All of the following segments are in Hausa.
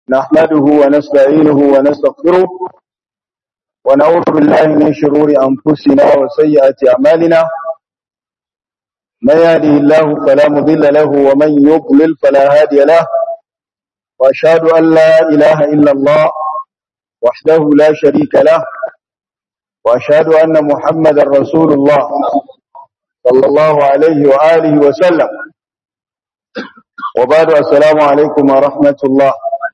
نحمده ونستعينه ونستغفره ونعوذ بالله من شرور أنفسنا وسيئات أعمالنا من يهده الله فلا مضل له ومن يضلل فلا هادي له وأشهد أن لا إله إلا الله وحده لا شريك له وأشهد أن محمدا رسول الله صلى الله عليه وآله وسلم وبعد السلام عليكم ورحمة الله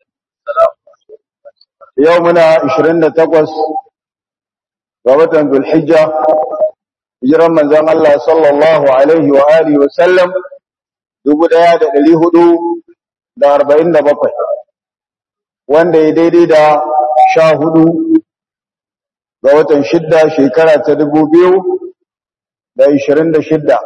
يومنا 28 ووتن ذو الحجة hijiran manzon Allah sallallahu alaihi wa alihi wa sallam 1447 wanda ya daidai da 14 ga watan shidda shekara ta 2026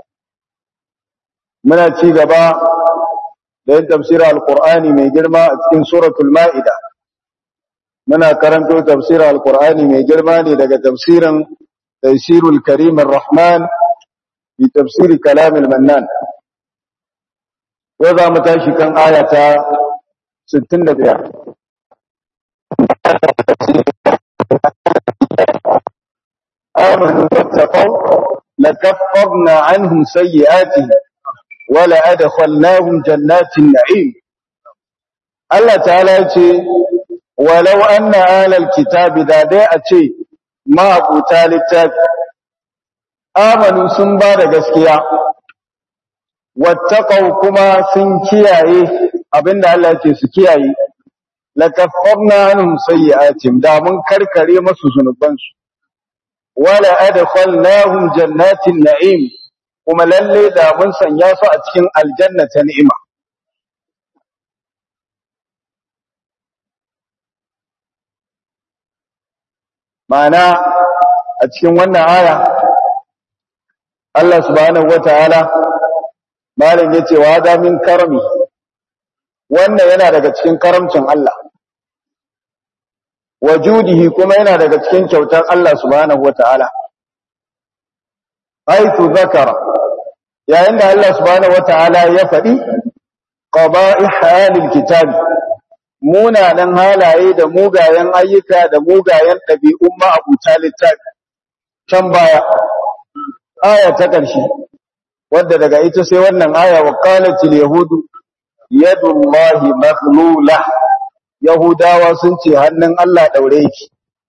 muna ci gaba da yin tafsirar alqur'ani mai girma a cikin suratul ma'ida muna karanto tafsirar alqur'ani mai girma ne daga tafsirin تيسير الكريم الرحمن في تفسير كلام المنان وذا متاشي كان آية ستين دبيع آمنوا واتقوا لكفرنا عنهم سيئاتهم ولا أدخلناهم جنات النعيم الله تعالى يقول ولو أن آل الكتاب ذا داء ma'abuta littafi amanu sun ba da gaskiya wattaqau kuma sun kiyaye abinda Allah yake su kiyaye lakaffarna anhum sayyi'atim da mun karkare masu zunubansu wala adkhalnahum jannatin na'im kuma lalle da mun sanya su a cikin aljanna ta ni'ima Ma'ana a cikin wannan aya Allah subhanahu wataala malam yace wa da min karami wannan yana daga cikin karamcin Allah wajudihi kuma yana daga cikin kyautar Allah subhanahu wataala aitu zakara yayin da Allah subhanahu wataala ya faɗi qaba'ih halil kitabi munanan halaye da mugayen ayyuka da mugayen ɗabi'un ma'abuta littafi can baya aya ta ƙarshe wadda daga ita sai wannan aya wa qalatil yahudu yadullahi maghlula yahudawa sun ce hannun Allah daure yake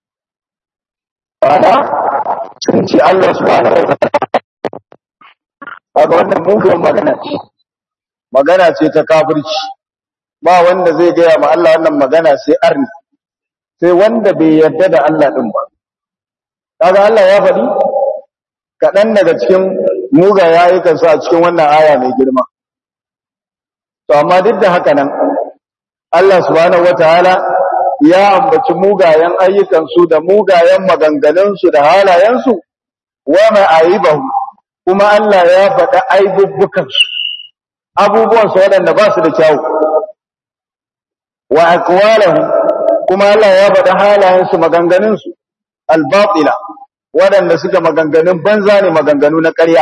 ana sun ce Allah subhanahu wa ta'ala wannan mugun magana ce magana ce ta kafirci ba wanda zai gaya ma Allah wannan magana sai arni sai wanda bai yarda da Allah din ba kaga Allah ya faɗi kaɗan daga cikin muga yayikan su a cikin wannan aya mai girma to amma duk da haka nan Allah subhanahu wataala ya ambaci mugayen ayyukan su da mugayen maganganun su da halayen su wa ma'aibahu kuma Allah ya faɗa aibubbukan su abubuwan su waɗanda ba su da kyawu wa aqwalahum kuma Allah ya faɗa halayensu maganganunsu al-batila waɗanda suka maganganun banza ne maganganu na ƙarya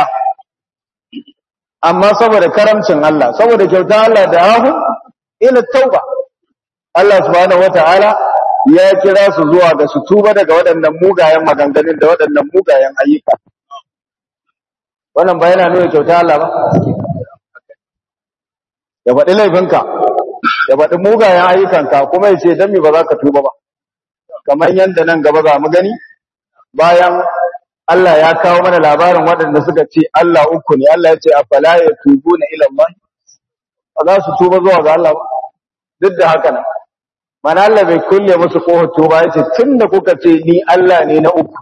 amma saboda karamcin Allah saboda kyautar Allah da hahu ila tauba Allah subhanahu wata'ala ya kira su zuwa ga su tuba daga waɗannan mugayen maganganun da waɗannan mugayen ayyuka wannan ba yana nuna kyautar Allah ba ya faɗi laifinka ya faɗi mugayen ayyukanka kuma ya ce don mi ba za ka tuba ba kamar yadda nan gaba za mu gani bayan Allah ya kawo mana labarin waɗanda suka ce Allah uku ne Allah ya ce a fala ya tubu na ilallah ba za su tuba zuwa ga Allah ba duk da haka nan mana Allah bai kulle musu ƙofar tuba ya ce tun da kuka ce ni Allah ne na uku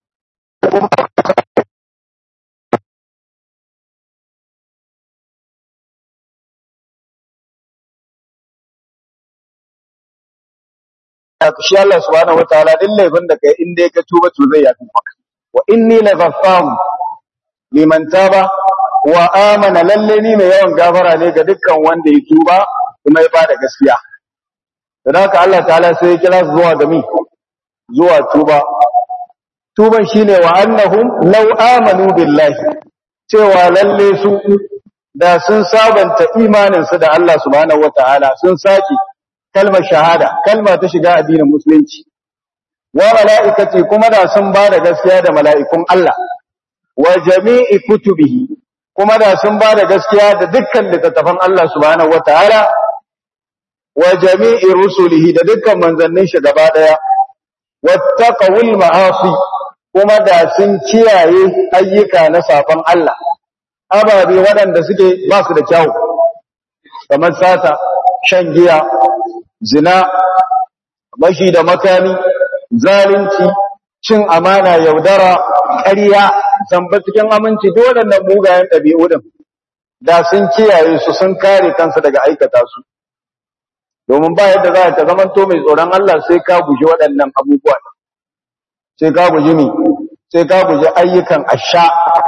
shi Allah subhanahu wataala din laifin da kai in dai ka tuba to zai yafi maka wa inni laghaffaru liman taba wa amana lalle ni mai yawan gafara ne ga dukkan wanda ya tuba kuma ya bada gaskiya dan haka Allah ta'ala sai ya kira su zuwa ga mi zuwa tuba tuban shine wa annahum law amanu billahi cewa lalle su da sun sabanta imanin su da Allah subhanahu wataala sun saki kalmar shahada kalma ta shiga addinin musulunci wa mala'ikati kuma da sun ba da gaskiya da mala'ikun Allah wa jami'i kutubihi kuma da sun ba da gaskiya da dukkan littattafan Allah subhanahu wataala wa jami'i rusulihi da dukkan manzannin shi gaba daya wattaqawul ma'asi kuma da sun kiyaye ayyuka na safan Allah ababe waɗanda suke ba su da kyau kamar sata shan giya zina bashi da makami zalunci cin amana yaudara ƙarya zamba cikin aminci duk waɗannan mugayen ɗabi'u din da sun kiyaye su sun kare kansu daga aikata su domin ba yadda za ka zama to mai tsoron Allah sai ka guji waɗannan abubuwa sai ka guji mi sai ka guji ayyukan asha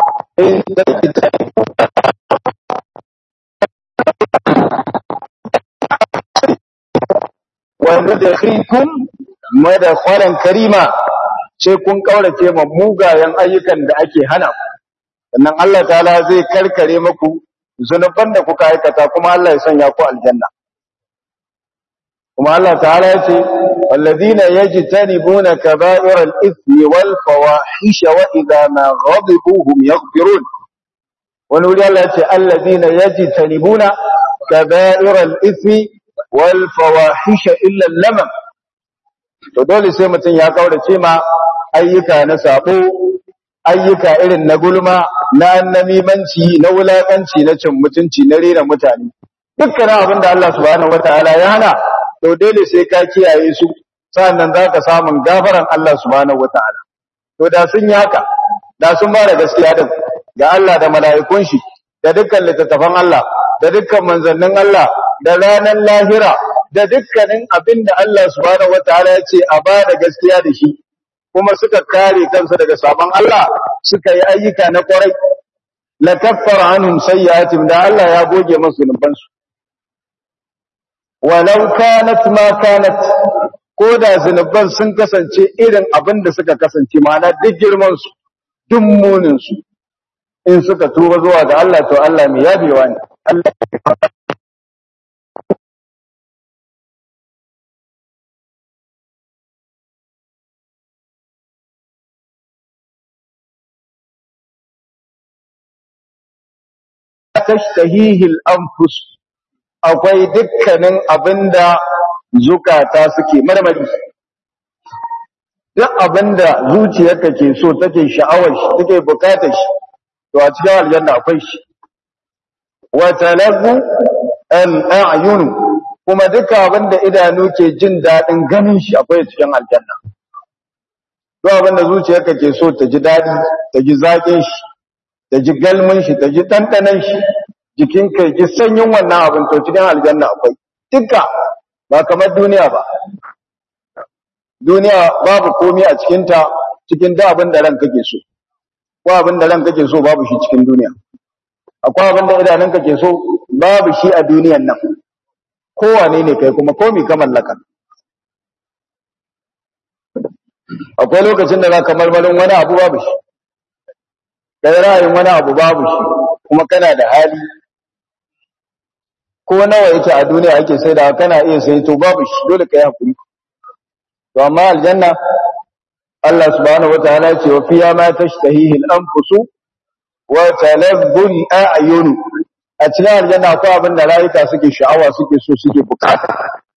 wanda da khikun madakhalan karima sai kun kaurace ma mugayen ayyukan da ake hana sannan Allah ta'ala zai karkare muku zunuban da kuka aikata kuma Allah ya sanya ku aljanna kuma Allah ta'ala ya ce walladina yajtanibuna kaba'iral ithmi wal fawahisha wa idha ma ghadibu hum yaghfirun wani wuri Allah ya ce alladina yajtanibuna kaba'iral ithmi wal fawahisha illa lamam to dole sai mutum ya kaurace ma ayyuka na sabo ayyuka irin na gulma na annamimanci na wulakanci na cin mutunci na rera mutane dukkan abin da Allah subhanahu wataala ya hana to dole sai ka kiyaye su sannan zaka samu gafaran Allah subhanahu wataala to da sun yi haka da sun ba da gaskiya din ga Allah da mala'ikun shi da dukkan littattafan Allah da dukkan manzannin Allah da ranar lahira da dukkanin abin da Allah subhanahu wataala ya ce a ba da gaskiya da shi kuma suka kare kansu daga sabon Allah suka yi ayyuka na kwarai la kaffara anhum sayyi'atihim da Allah ya goge masu zunubansu walau kanat ma kanat ko da zunuban sun kasance irin abin da suka kasance ma'ana duk girman su duk munin su in suka tuba zuwa ga Allah to Allah mai yabewa ne Allah tashtahihi al-anfus akwai dukkanin abinda zukata suke marmari duk abinda zuciyarka ke so take sha'awar shi take bukatar shi to a cikin aljanna akwai shi wa talabu al-a'yun kuma duka abinda idanu ke jin dadin ganin shi akwai cikin aljanna duk abinda zuciyarka ke so ta ji dadi ta ji zakin shi ta ji galmin shi ta ji dandanan shi jikin ka ji sanyin wannan abin to cikin aljanna akwai duka ba kamar duniya ba duniya babu komai a cikin ta cikin da abin da ranka ke so ko abin da ranka ke so babu shi cikin duniya akwai abin da idanun ka ke so babu shi a duniyan nan kowane ne kai kuma komai ka mallaka akwai lokacin da za ka marmarin wani abu babu shi kai ra'ayin wani abu babu shi kuma kana da hali ko nawa yake a duniya ake sai da kana iya sai to babu shi dole kai hakuri to amma aljanna Allah subhanahu wataala ya ce wa fiya ma tashtahihi al-anfusu wa talabbu al-a'yun a cikin aljanna akwai abin da rayuka suke sha'awa suke so suke bukata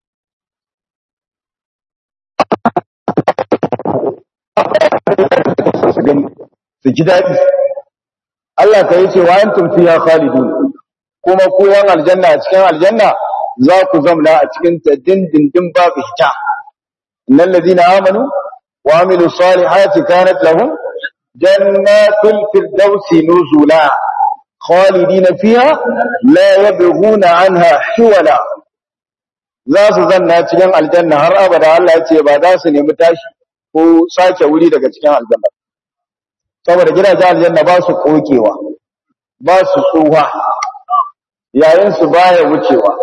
su ji daɗi Allah ka yi ce wa antum fiha khalidun kuma ku yan aljanna a cikin aljanna za ku zamna a cikin ta dindindin babu hita innal ladina amanu wa amilu salihati kanat lahum jannatul firdausi nuzula khalidina fiha la yabghuna anha hiwala za su zanna cikin aljanna har abada Allah ya ce ba za su nemi tashi ko sake wuri daga cikin aljanna saboda gidajen aljanna ba su kokewa ba su tsuha yayin su baya wucewa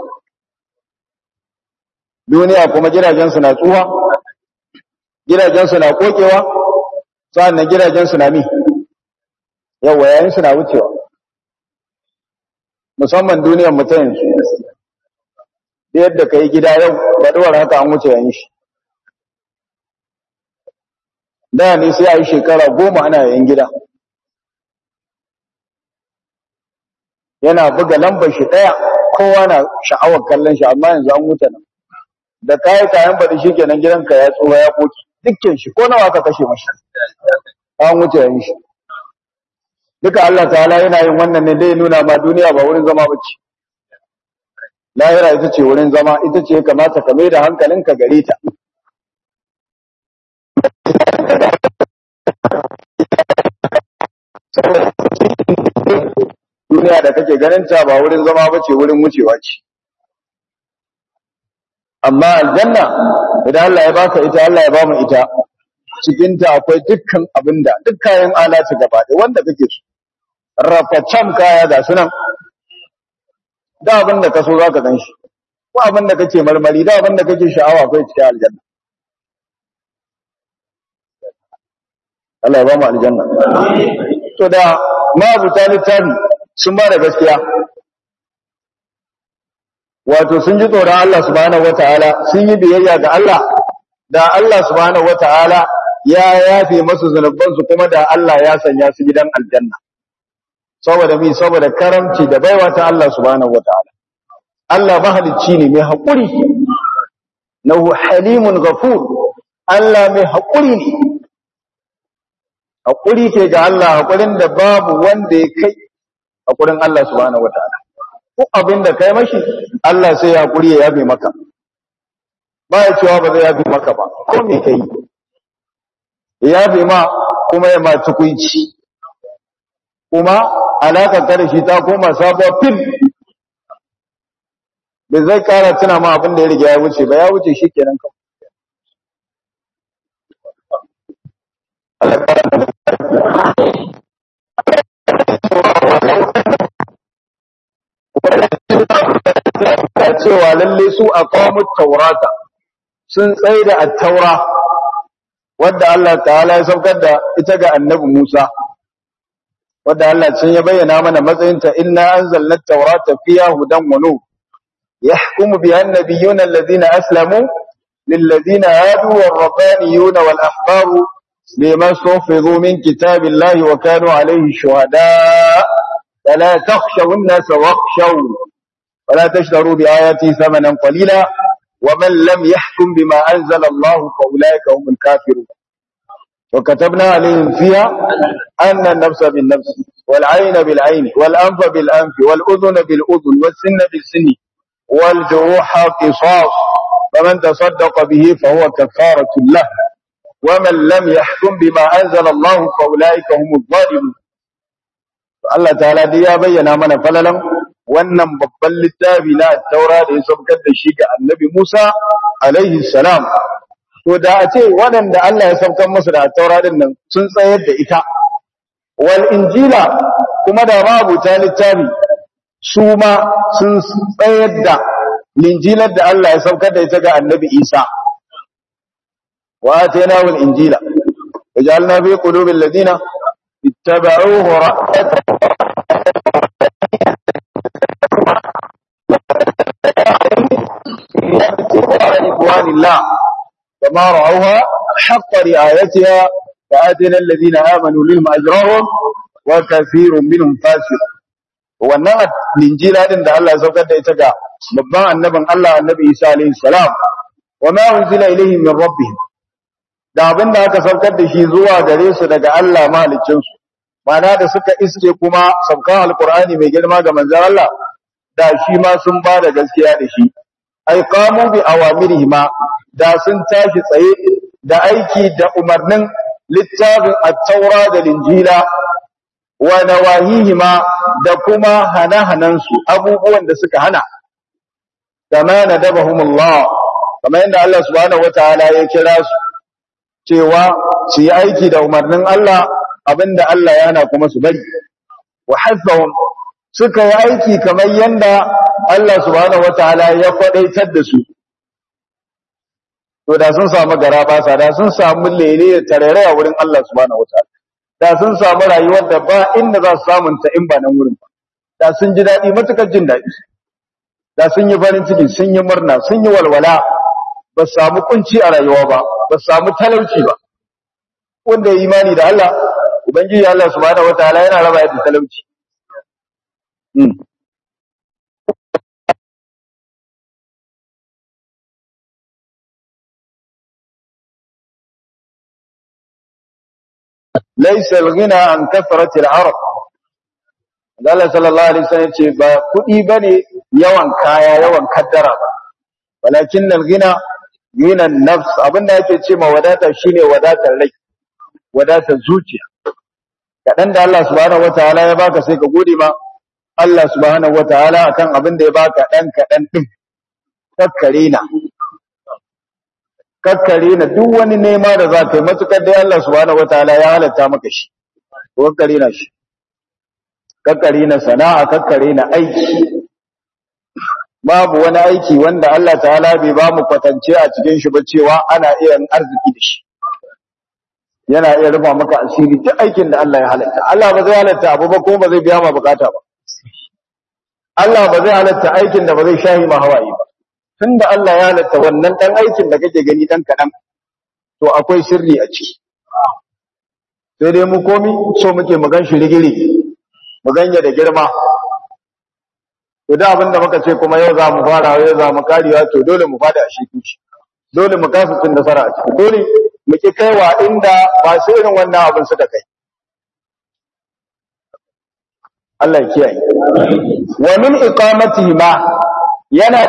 duniya kuma gidajen su na tsuha gidajen su na kokewa sannan gidajen su na mi yawa yayin su na wucewa musamman duniyar mutum da yadda kai gida yau ba dawar haka an wuce yayin shi da ne sai a yi shekara goma ana yayin gida yana buga lambar shi ɗaya kowa na sha'awar kallon shi amma yanzu an wuce nan da kayi kayan baɗi shi kenan gidanka ya tsoha ya koki dukkan shi ko nawa ka kashe mashi an wuce yayin shi duka Allah ta'ala yana yin wannan ne dai nuna ma duniya ba wurin zama bace lahira ita ce wurin zama ita ce kamata ka mai da hankalinka gare ta duniya da kake ganin ta ba wurin zama bace wurin wucewa ce amma aljanna idan Allah ya baka ita Allah ya bamu ita cikin ta akwai dukkan abinda duk kayan alati gaba da wanda kake so rafacam kaya ga sunan da abinda ka so zaka gan shi ko abinda kake marmari da abinda kake sha'awa akwai cikin aljanna Allah ya bamu aljanna to da mabuta littafi sun ba da gaskiya wato sun ji tsoron Allah subhanahu wataala sun yi biyayya ga Allah da Allah subhanahu wataala ya yafe masu zunubansu kuma da Allah ya sanya su gidan aljanna saboda mi saboda karamci da baiwa ta Allah subhanahu wataala Allah mahalicci ne mai haƙuri nahu halimun ghafur Allah mai haƙuri ne haƙuri ke ga Allah haƙurin da babu wanda ya kai haƙurin Allah subhanahu wataala ko abin da kai mashi Allah sai ya haƙuri ya yafe maka ba ya cewa ba zai yafe maka ba ko me kai ya yafe ma kuma ya ma tukuici kuma alaƙar ta da shi ta koma sabuwar fil bai zai ƙara tuna ma abin da ya riga ya wuce ba ya wuce shi kenan kawai cewa lalle su a kawo taurata sun tsaye da attaura wadda Allah ta'ala ya saukar da ita ga annabi Musa wadda Allah cin ya bayyana mana matsayinta inna anzalna at-taurata fiha hudan wa nur yahkumu biha an-nabiyyuna alladhina aslamu lilladhina hadu war-rabbaniyuna wal-ahbaru bima sufizu min kitabillahi wa kanu alayhi shuhada fala takhshaw an-nasa wakhshaw ولا تشتروا بآياتي ثمنا قليلا ومن لم يحكم بما أنزل الله فأولئك هم الكافرون وكتبنا عليهم فيها أن النفس بالنفس والعين بالعين والأنف بالأنف والأذن بالأذن والسن بالسن والجروح قصاص فمن تصدق به فهو كفارة له ومن لم يحكم بما أنزل الله فأولئك هم الظالمون الله تعالى دي يا بينا من فللم wannan babban littafi na taura da ya saukar da shi ga annabi Musa alaihi salam to da a ce waɗanda Allah ya saukar musu da taura din nan sun tsayar da ita wal injila kuma da mabuta littafi su ma sun tsayar da linjilar da Allah ya saukar da ita ga annabi Isa wa atayna wal injila wajalna fi qulubil ladina ittaba'uhu ra'atan رضوان الله كما رأوها حق رعايتها فآتنا الذين آمنوا لهم أجرهم وكثير منهم فاسق wannan linjila din da Allah ya saukar da ita ga babban annabin Allah annabi Isa alaihi salam wa ma unzila ilayhim min rabbihim da abin da aka saukar da shi zuwa gare su daga Allah mahaliccin su mana da suka iske kuma saukan alqur'ani mai girma ga manzon Allah da shi ma sun ba da gaskiya da shi ai qamu bi awamirihima da sun tashi tsaye da aiki da umarnin littafin at-taura da linjila wa nawahihima da kuma hana-hanansu abubuwan da suka hana kama nadabahumullah kamar yadda Allah subhanahu wataala ya kira su cewa su yi aiki da umarnin Allah abinda Allah ya hana kuma su bari wa hasbahum suka yi aiki kamar yadda Allah subhanahu wataala ya kwadaitar da su to da sun samu gara basa da sun samu lele da tarere a wurin Allah subhanahu wataala da sun samu rayuwar da ba inda za su samun ta in ba nan wurin ba da sun ji daɗi matukar jin daɗi da sun yi farin ciki sun yi murna sun yi walwala ba su samu kunci a rayuwa ba ba su samu talauci ba wanda ya imani da Allah ubangiji Allah subhanahu wataala yana raba yadda talauci laysa al-ghina an kathrati al-arab Allah sallallahu alaihi wasallam ce ba kudi bane yawan kaya yawan kaddara ba walakin al-ghina ghina an-nafs abinda yake ce ma wadata shine wadatar rai wadatar zuciya kadan da Allah subhanahu wataala ya baka sai ka gode ma Allah subhanahu wataala akan abin da ya baka dan kadan din kakkare na kakkare na duk wani nema da za ka yi matukar dai Allah subhanahu wataala ya halatta maka shi kakkare na shi kakkare na sana'a kakkare na aiki babu wani aiki wanda Allah ta'ala bai ba mu kwatance a cikin shi ba cewa ana iya yin arziki da shi yana iya rufa maka asiri duk aikin da Allah ya halatta Allah ba zai halatta abu ba ko ba zai biya ma bukata ba Allah ba zai halatta aikin da ba zai shahi ma hawaye ba tunda Allah ya halatta wannan dan aikin da kake gani dan kadan to akwai sirri a ciki sai dai mu komi so muke mu gan shi rigiri mu ganye da girma to da abin da muka ce kuma yau za mu fara yau za mu karewa to dole mu fada a shi dole mu kasa cin nasara a ciki dole mu ki kaiwa inda ba su irin wannan abin suka kai Allah ya kiyaye wa min iqamati ma yana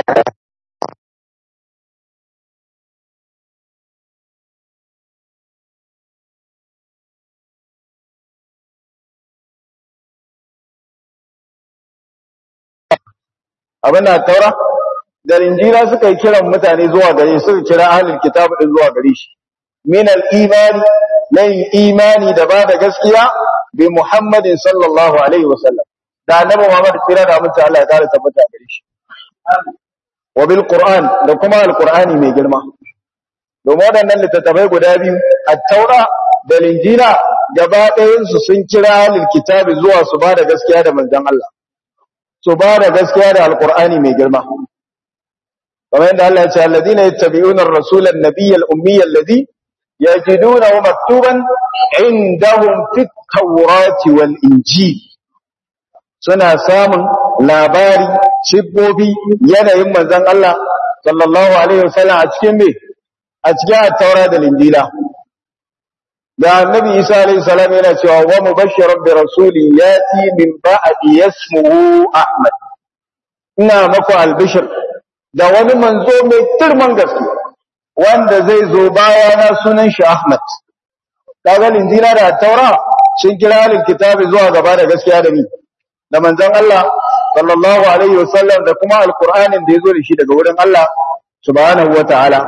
abin da taura da injila suka yi kiran mutane zuwa gare suka kira ahlul kitab din zuwa gare shi min al-imani lan imani da ba da gaskiya bi muhammadin sallallahu alaihi wasallam da annabi muhammad kira da mutum Allah ya kare tabbata gare shi wa bil qur'an da kuma al-qur'ani mai girma domin waɗannan littattafai guda biyu at-taura da injila gaba ɗayan su sun kira ahlul kitab zuwa su ba da gaskiya da manzon Allah su ba da gaskiya da alkur'ani mai girma kamar yadda Allah ya ce alladina yattabi'una ar-rasula an-nabiyya al-ummiyya alladhi yajidunahu maktuban indahum fit tawrati wal injil suna samun labari sibbobi yanayin manzon Allah sallallahu alaihi wasallam a cikin me a cikin at-taura da injila da annabi Isa alaihi salam yana cewa wa mubashshiran bi rasulin yati min ba'di yasmuhu Ahmad ina maku albishir da wani manzo mai turman gaske wanda zai zo bayana sunan shi Ahmad kaga linjila da taura sun kira halin kitabi zuwa gaba da gaskiya da ni da manzon Allah sallallahu alaihi wasallam da kuma alqur'anin da yazo da shi daga wurin Allah subhanahu wataala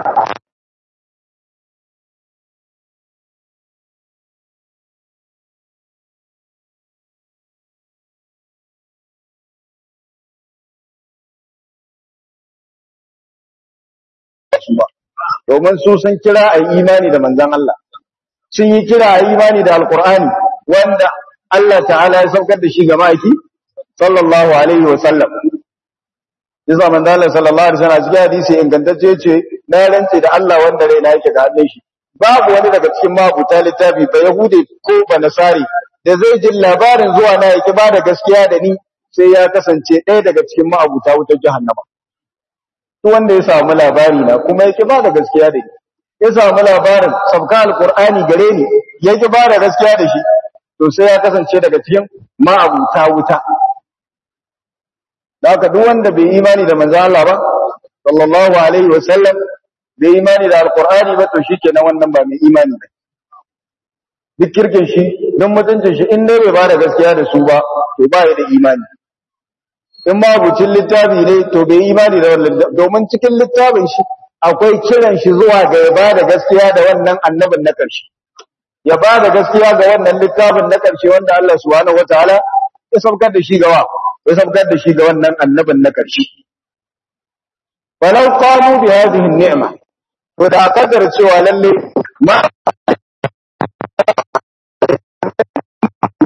su ba domin su sun kira a imani da manzan Allah sun yi kira a imani da alkur'ani wanda Allah ta'ala ya saukar da shi ga maki sallallahu alaihi wa sallam yasa manzan Allah sallallahu alaihi wa sallam cikin hadisi ingantacce ce na rantse da Allah wanda raina yake ga hannun shi babu wani daga cikin mabuta littafi ba yahude ko ba nasari da zai ji labarin zuwa na yake ba da gaskiya da ni sai ya kasance ɗaya daga cikin ma'abuta wutar jahannama duk wanda ya samu labari na kuma yake ba da gaskiya da ni ya samu labarin sabka alqur'ani gare ni yake ba da gaskiya da shi to sai ya kasance daga cikin ma'abuta wuta haka duk wanda bai imani da manzo Allah ba sallallahu alaihi wa sallam bai imani da alqur'ani ba to shikenan wannan ba mai imani ba duk kirkin shi don mutuncin shi in dai bai ba da gaskiya da su ba to ba ya da imani in ma bucin littafi ne to bai imani da wannan domin cikin littafin shi akwai kiran shi zuwa ga ya ba da gaskiya da wannan annabin na ƙarshe ya ba da gaskiya ga wannan littafin na ƙarshe wanda Allah subhanahu wataala ya saukar da shi gawa ya saukar da shi ga wannan annabin na ƙarshe falau qamu bi hadhihi ni'ma to da kadar cewa lalle ma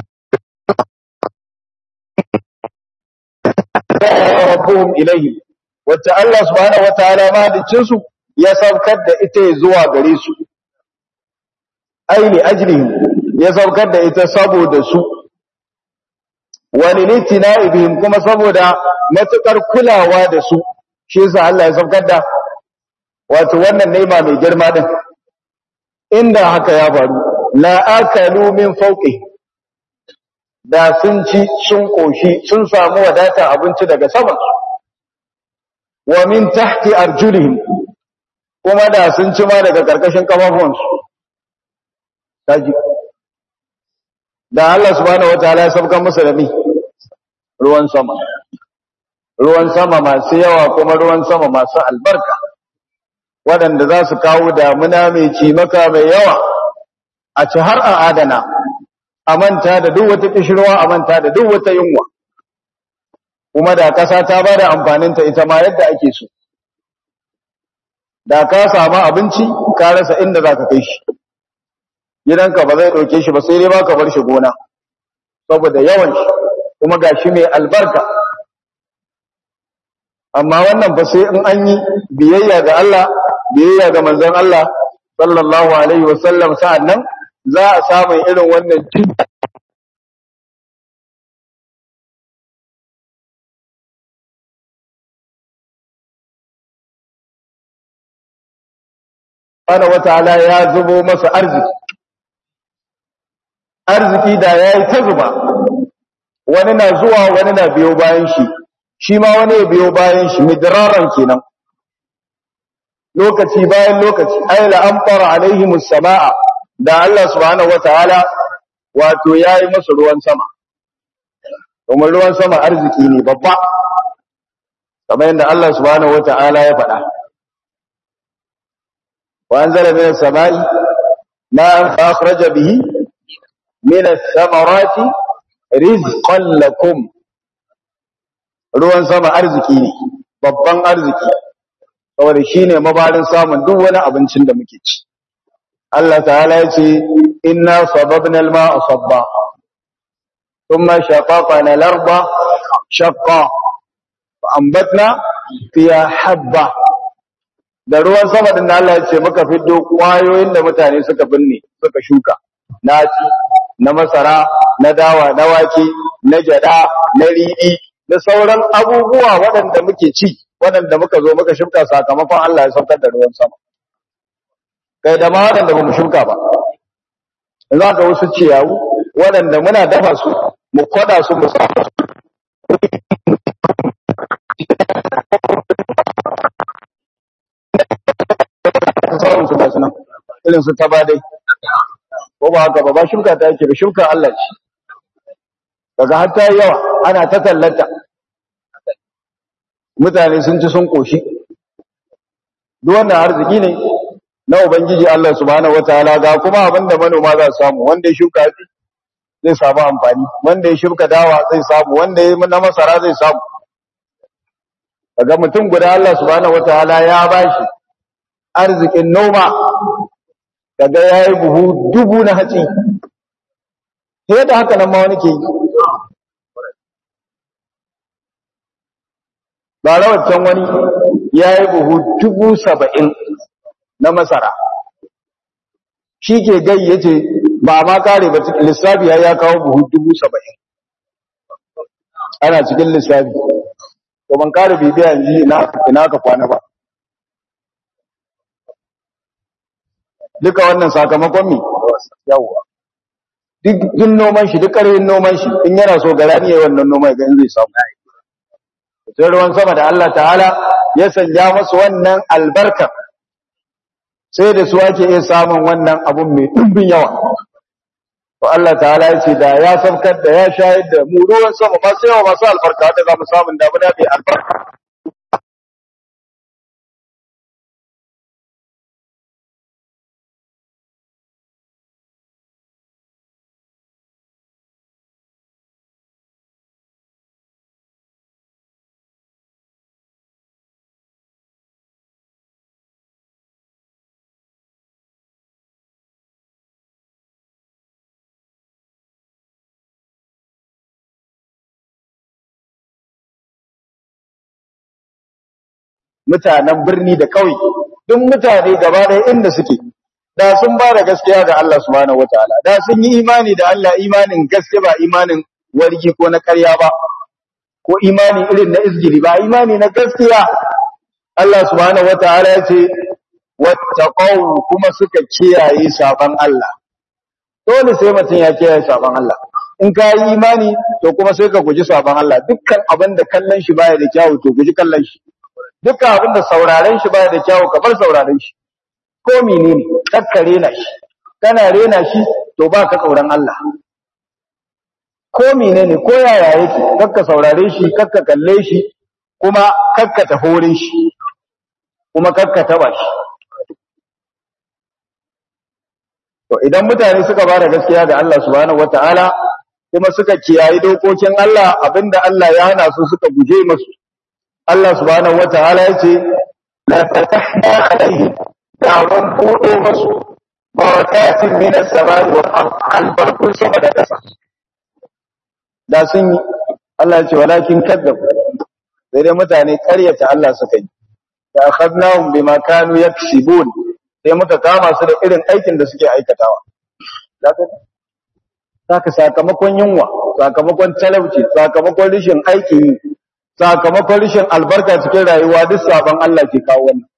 rabbuhum ilayhi wacce Allah subhanahu wataala mahaliccin su ya saukar da ita zuwa gare su aini ajrihim ya saukar da ita saboda su walilitina ibihim kuma saboda matukar kulawa da su shi yasa Allah ya saukar da wato wannan ni'ima mai girma din inda haka ya faru la akalu min fawqi da sun ci sun koshi sun samu wadata abinci daga sama wa min tahti arjulihim kuma da sun ci ma daga karkashin kafafuwansu kaji da Allah subhanahu wataala ya sabkan musu da mi ruwan sama ruwan sama masu yawa kuma ruwan sama masu albarka waɗanda za su kawo damuna mai cimaka mai yawa a ci har a adana a manta da duk wata kishirwa a manta da duk wata yunwa kuma da ƙasa ta ba da amfaninta ita ma yadda ake so da ka samu abinci ka rasa inda za ka kai shi gidanka ba zai ɗauke shi ba sai dai ba ka bar shi gona saboda yawan shi kuma ga shi mai albarka amma wannan ba sai in an yi biyayya ga Allah biyayya ga manzon Allah sallallahu alaihi wasallam sa'annan za a samu irin wannan jin subhanahu wataala ya zubo masa arziki arziki da yayi ta zuba wani na zuwa wani na biyo bayan shi shi ma wani ya biyo bayan shi midraran kenan lokaci bayan lokaci ay la amtara alaihimus samaa da Allah subhanahu wataala wato yayi masa ruwan sama kuma ruwan sama arziki ne babba kamar yadda Allah subhanahu wataala ya faɗa وأنزل من السماء ماء فأخرج به من الثمرات رزقا لكم ruwan sama arziki ne babban arziki saboda shine mabarin samun duk wani abincin da muke ci Allah ta'ala ya ce inna sababna al-ma'a sabba thumma shaqaqna al-arda shaqqa fa anbatna fiha habba da ruwan sama din Allah ya ce muka fiddo kwayoyin da mutane suka binne suka shuka naci na masara na dawa na wake na jada na riɗi da sauran abubuwa waɗanda muke ci waɗanda muka zo muka shuka sakamakon Allah ya saukar da ruwan sama kai da ma waɗanda ba mu shuka ba za ka wasu ciyawu waɗanda muna dafa su mu kwada su mu sa sauran su gasu nan irin su taba dai ko ba haka ba ba shuka ta yake ba shuka Allah ce daga har ta yawa ana ta tallata mutane sun ci sun koshi duk wannan arziki ne na ubangiji Allah subhanahu wataala ga kuma abinda manoma za su samu wanda ya shuka zai samu amfani wanda ya shuka dawa zai samu wanda ya na masara zai samu daga mutum guda Allah subhanahu wataala ya bashi arzikin noma daga ya yi buhu dubu na hatsi sai da haka nan ma wani ke yi ba rawacin wani ya yi buhu dubu saba'in na masara shi ke gai ya ce ba ma kare ba lissafi ya kawo buhu dubu saba'in ana cikin lissafi to ban kare bibiya yanzu ina ka kwana ba duka wannan sakamakon mi yawwa duk yin noman shi duk ƙarfin noman shi in yana so gara ne wannan noman ga in zai samu sai ruwan sama da Allah ta'ala ya sanya masu wannan albarka sai da su ake iya samun wannan abun mai ɗumbin yawa to Allah ta'ala ya ce da ya saukar da ya shayar da mu ruwan sama masu yawa masu albarka da za mu samun damuna mai albarka mutanen birni da kauye duk mutane gaba ɗaya inda suke da sun ba da gaskiya ga Allah subhanahu wataala da sun yi imani da Allah imanin gaske ba imanin wargi ko na ƙarya ba ko imani irin na izgiri ba imani na gaskiya Allah subhanahu wataala ya ce wattaqaw kuma suka kiyaye saban Allah dole sai mutum ya kiyaye saban Allah in ka yi imani to kuma sai ka guji saban Allah dukkan abin da kallon shi baya da kyawu to guji kallon shi dukkan abin da sauraren shi baya da kyawu ka bar sauraren shi ko menene kakka rena shi kana rena shi to ba ka kauran Allah ko menene ko yaya yake kakka saurare shi kakka kalle shi kuma kakka tafi wurin shi kuma kakka taba shi to idan mutane suka ba da gaskiya ga Allah subhanahu wataala kuma suka kiyayi dokokin Allah abinda Allah ya hana su suka guje masu Allah subhanahu wataala ya ce la fatahna alaihim ta'awun kudo masu barakatin min as-samai wal ard albarkun sama da kasa da sun yi Allah ya ce walakin kadzabu sai dai mutane ƙaryata Allah suka yi da akhadnahum bima kanu yaksibun sai muka kama su da irin aikin da suke aikatawa saka sakamakon yunwa sakamakon talauci sakamakon rishin aiki sakamakon rishin albarka cikin rayuwa duk sabon Allah ke kawo wannan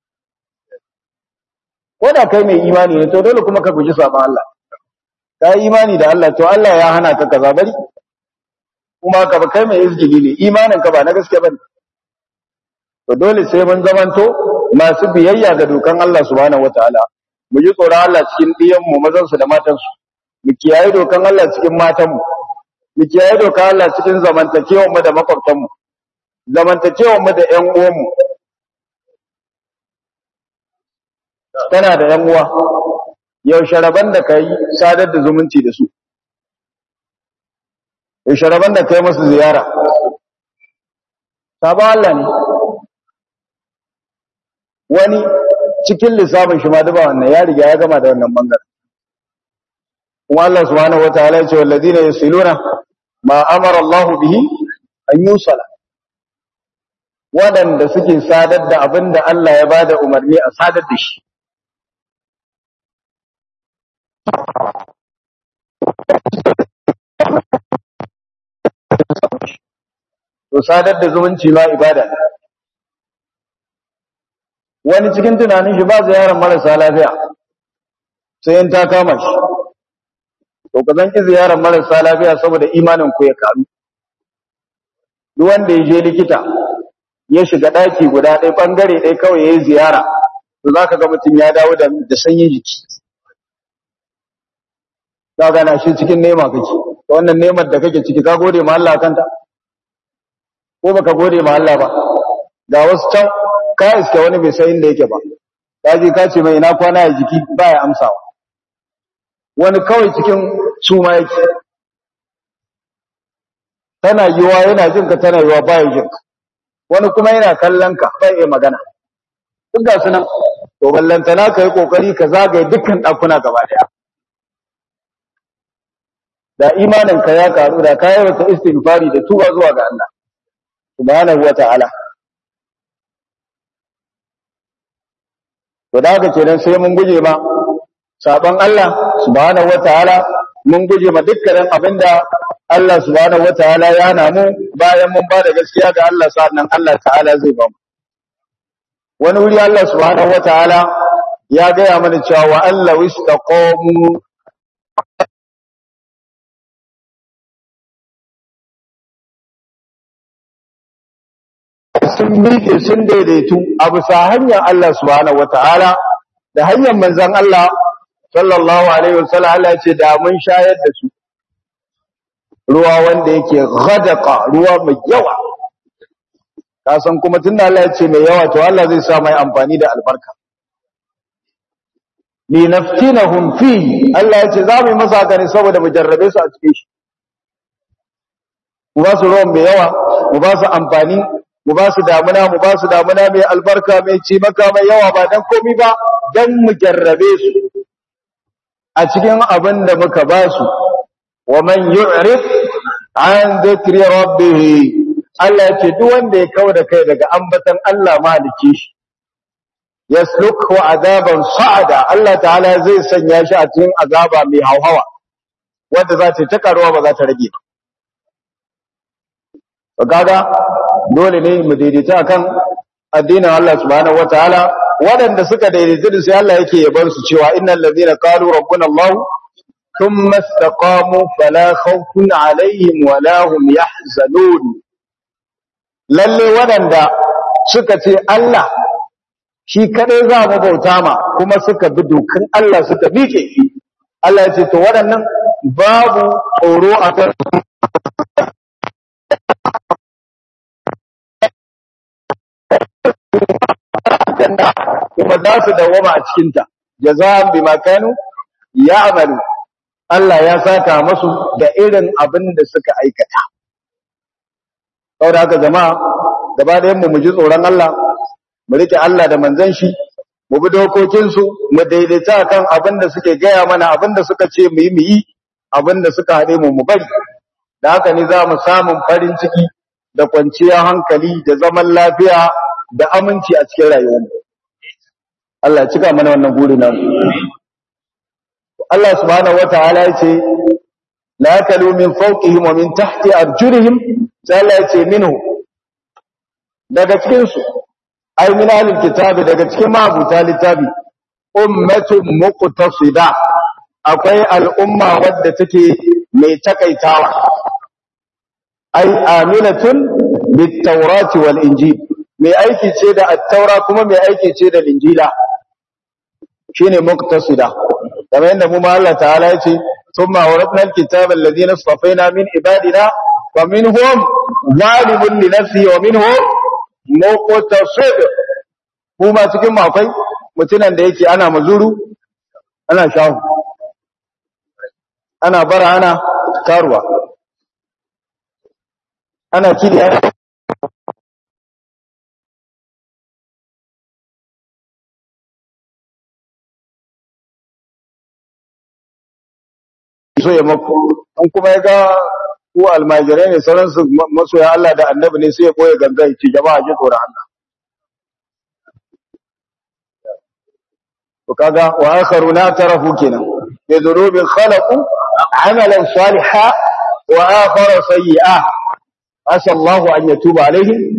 ko da kai mai imani ne to dole kuma ka guji sabon Allah ka yi imani da Allah to Allah ya hana ka kaza bari kuma ka ba kai mai izgili ne imanin ka ba na gaske bane to dole sai mun zamanto masu biyayya ga dokan Allah subhanahu wataala mu ji tsoron Allah cikin diyan mu mazan su da matan su mu kiyaye dokan Allah cikin matan mu mu kiyaye dokan Allah cikin zamantakewar mu da makwabtan mu zamantakewar mu da ƴan uwan mu tana da ƴan uwa yaushe raban da kai sadar da zumunci da su yaushe raban da kai musu ziyara sabon Allah ne wani cikin lissafin shi ma duba wannan ya riga ya gama da wannan bangaren kuma Allah subhanahu wataala ya ce walladina yasiluna ma amara Allah bihi an yusala wadanda suke sadar da abinda Allah ya bada umarni a sadar da shi to sadar da zumunci ma ibada ne wani cikin tunanin shi ba ziyarar marasa lafiya sai in ta kama shi to ka zan ki ziyarar marasa lafiya saboda imanin ku ya karu duk wanda ya je likita ya shiga daki guda ɗaya bangare ɗaya kawai ya yi ziyara to za ka ga mutum ya dawo da sanyin jiki za gana shi cikin nema kake ta wannan nemar da kake ciki ka gode ma Allah kanta ko baka gode ma Allah ba ga wasu can ka iske wani bai san inda yake ba ka je ka ce mai ina kwana ya jiki baya amsawa wani kawai cikin suma yake tana yiwa yana jin ka tana yiwa baya jin ka wani kuma yana kallon ka bai iya magana duk ga su nan to ballantana ka yi kokari ka zagaye dukkan ɗakuna gaba daya da imanin ka ya karu da ka wata istighfari da tuba zuwa ga Allah subhanahu wa ta'ala to da haka kenan sai mun guje ma saban Allah subhanahu wataala mun guje ma dukkanin abinda Allah subhanahu wataala ya hana mu bayan mun ba da gaskiya ga Allah sannan Allah ta'ala zai ba mu wani wuri Allah subhanahu wataala ya gaya mana cewa wa Allah wistaqamu sun miƙe sun daidaitu a bisa hanyar Allah subhanahu wataala da hanyar manzon Allah sallallahu alaihi wasallam Allah ya ce da mun shayar da su ruwa wanda yake ghadaqa ruwa mai yawa ka san kuma tunda Allah ya ce mai yawa to Allah zai sa mai amfani da albarka li naftinahum fi Allah ya ce za mu yi masa haka ne saboda mu jarrabe su a cikin shi mu ba su ruwan mai yawa mu ba su amfani mu ba su damuna mu ba su damuna mai albarka mai ci maka mai yawa ba dan komi ba dan mu jarrabe su a cikin abin da muka ba su wa man yu'rid an dhikri rabbih Allah ya ce duk wanda ya kawo da kai daga ambatan Allah maliki shi yaslukhu azaban sa'ada Allah ta'ala zai sanya shi a cikin azaba mai hauhawa wanda za ta ta karuwa ba za ta rage ba kaga dole ne mu daidaita akan addinin Allah subhanahu wataala waɗanda suka daidaita da sai Allah yake yaban su cewa innal ladina qalu rabbuna Allah thumma istaqamu fala khawfun alaihim wala hum yahzanun lalle waɗanda suka ce Allah shi kadai za mu bauta ma kuma suka bi dokan Allah suka miƙe Allah ya ce to waɗannan babu tsoro a kan kuma za su dawama a cikinta jaza'an bima kanu ya'malu Allah ya saka masu da irin abin da suka aikata saboda haka jama'a gaba da mu mu ji tsoron Allah mu rike Allah da manzon shi mu bi dokokin su mu daidaita kan abin da suke gaya mana abin da suka ce mu yi mu yi abin da suka hade mu mu bari da haka ne za mu samun farin ciki da kwanciyar hankali da zaman lafiya da aminci a cikin rayuwarmu Allah ya cika mana wannan burin nan Allah subhanahu wataala ya ce la yakalu min fawqihim wa min tahti arjulihim sai Allah ya ce minhu daga cikin su ay min ahlil kitabi daga cikin mabuta littafi ummatun muqtasida akwai al'umma wadda take mai takaitawa ay aminatun bit tawrati wal injil mai aiki ce da at-taura kuma mai aiki ce da injila shine muqtasida kamar yadda mu ma Allah ta'ala yace thumma awratna al-kitaba alladhina istafaina min ibadina wa minhum zalimun li nafsihi wa minhum muqtasid kuma cikin mu akwai mutunan da yake ana mazuru ana shahu ana bara ana karuwa ana kidi so ya maku an kuma ya ga ku almajirai ne sauransu masoya Allah da annabi ne sai ya koya ganga ci jama'a ji tsoron Allah to kaga wa akharuna tarafu kenan bi dhunubin khalaqu amalan salihan wa akhara sayyi'a asa Allah an yatuba alaihim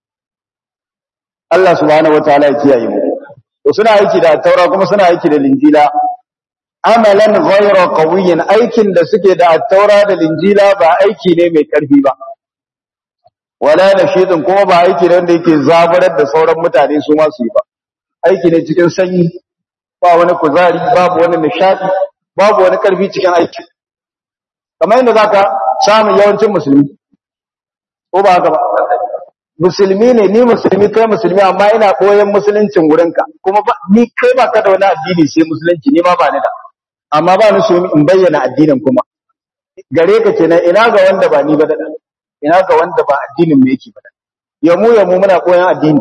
Allah subhanahu wataala ya kiyaye mu to suna aiki da taura kuma suna aiki da linjila amalan ghayra qawiyyin aikin da suke da at-taura da linjila ba aiki ne mai karfi ba wala nashidin kuma ba aiki ne wanda yake zabarar da sauran mutane su ma su yi ba aiki ne cikin sanyi ba wani kuzari babu wani nishadi babu wani karfi cikin aiki kamar yadda zaka samu yawancin musulmi ko ba haka ba musulmi ne ni musulmi kai musulmi amma ina koyon musuluncin wurinka kuma ba ni kai ba ka da wani addini sai musulunci ni ma ba ni da amma ba ni so in bayyana addinin kuma gare ka kenan ina ga wanda ba ni ba da ina ga wanda ba addinin me yake ba ya mu ya mu muna koyon addini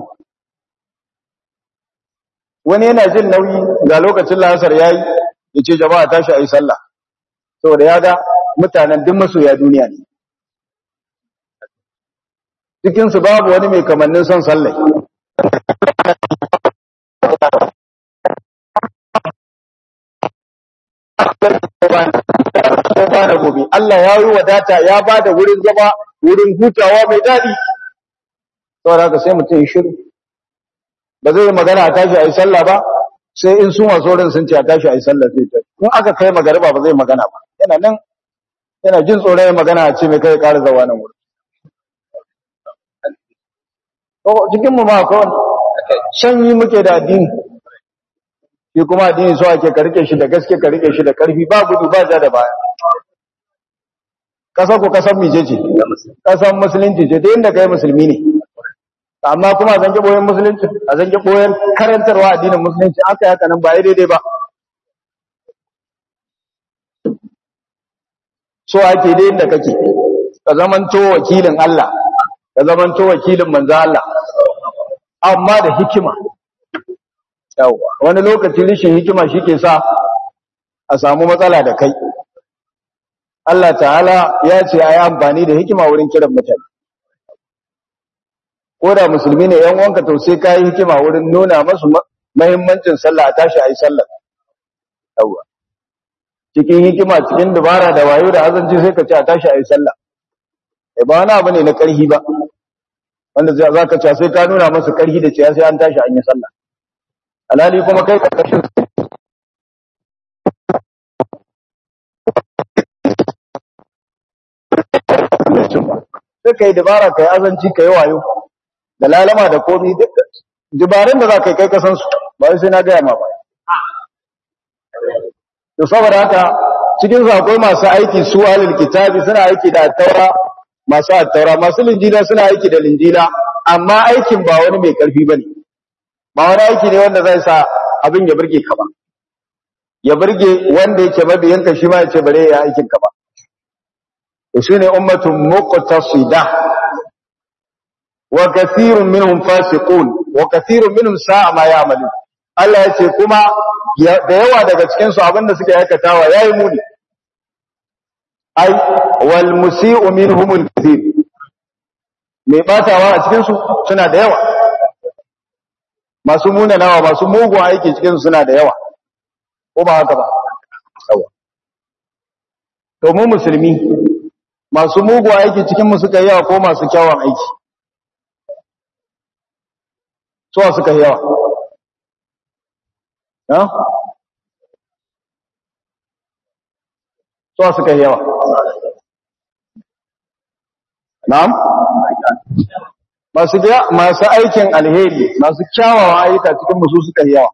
wani yana jin nauyi ga lokacin lasar yayi yace jama'a tashi ayi sallah saboda ya ga mutanen duk masoya duniya ne cikin su babu wani mai kamannin son sallah ba da gobe Allah ya yi wadata ya ba da wurin zama wurin hutawa mai daɗi saboda haka sai mutum ya shiru ba zai magana a tashi a yi sallah ba sai in su masu wurin sun ce a tashi a yi sallah sai ta in aka kai magariba ba zai magana ba yana nan yana jin tsoron ya magana a ce mai kai ƙara zawa nan wurin cikin mu ma akwai sanyi muke da addini shi kuma addini so ake ka rike shi da gaske ka rike shi da karfi ba gudu ba ja da baya kasar ku kasar mice ce kasar musulunci ce ta inda kai musulmi ne amma kuma a zange boyen musulunci a zange boyen karantarwa addinin musulunci aka yi haka nan ba ya daidai ba so ake dai inda kake ka zamanto wakilin Allah ka zamanto wakilin manzo Allah amma da hikima yawa wani lokaci rishin hikima shike sa a samu matsala da kai Allah ta'ala ya ce ayi amfani da hikima wurin kiran mutane ko da musulmi ne yan wanka to sai kai hikima wurin nuna masu muhimmancin sallah a tashi ayi sallah yawa cikin hikima cikin dubara da wayo da azanci sai ka ce a tashi ayi sallah eh ba wani abu ne na karhi ba wanda za ka ce sai ka nuna masa karhi da cewa sai an tashi an yi sallah alhali kuma kai karkashin sai ka yi dabara ka yi azanci ka yi wayo da lalama da komi duk dabarun da za ka yi kai kasan su ba sai na gaya ma ba to saboda haka cikin su akwai masu aiki su alil kitabi suna aiki da taura masu attaura masu linjila suna aiki da linjila amma aikin ba wani mai karfi bane ba wani aiki ne wanda zai sa abin ya burge ka ba ya burge wanda yake mabiyanka shi ma ya ce bare ya aikin ka ba to shine ummatun muqtasida wa kathirun minhum fasiqun wa kathirun minhum sa'a ma ya'malun Allah ya ce kuma da yawa daga cikin su abinda suke aikatawa yayi muni ai wal musii'u minhum al kathir mai batawa a cikin su suna da yawa masu munanawa masu mugun aiki cikin su suna da yawa ko ba haka ba yawa to mu musulmi masu mugu aiki cikin mu suka yawa ko masu kyawun aiki suwa suka yawa ha suwa suka yawa na'am masu masu aikin alheri masu kyawawan ayyuka cikin musu suka yawa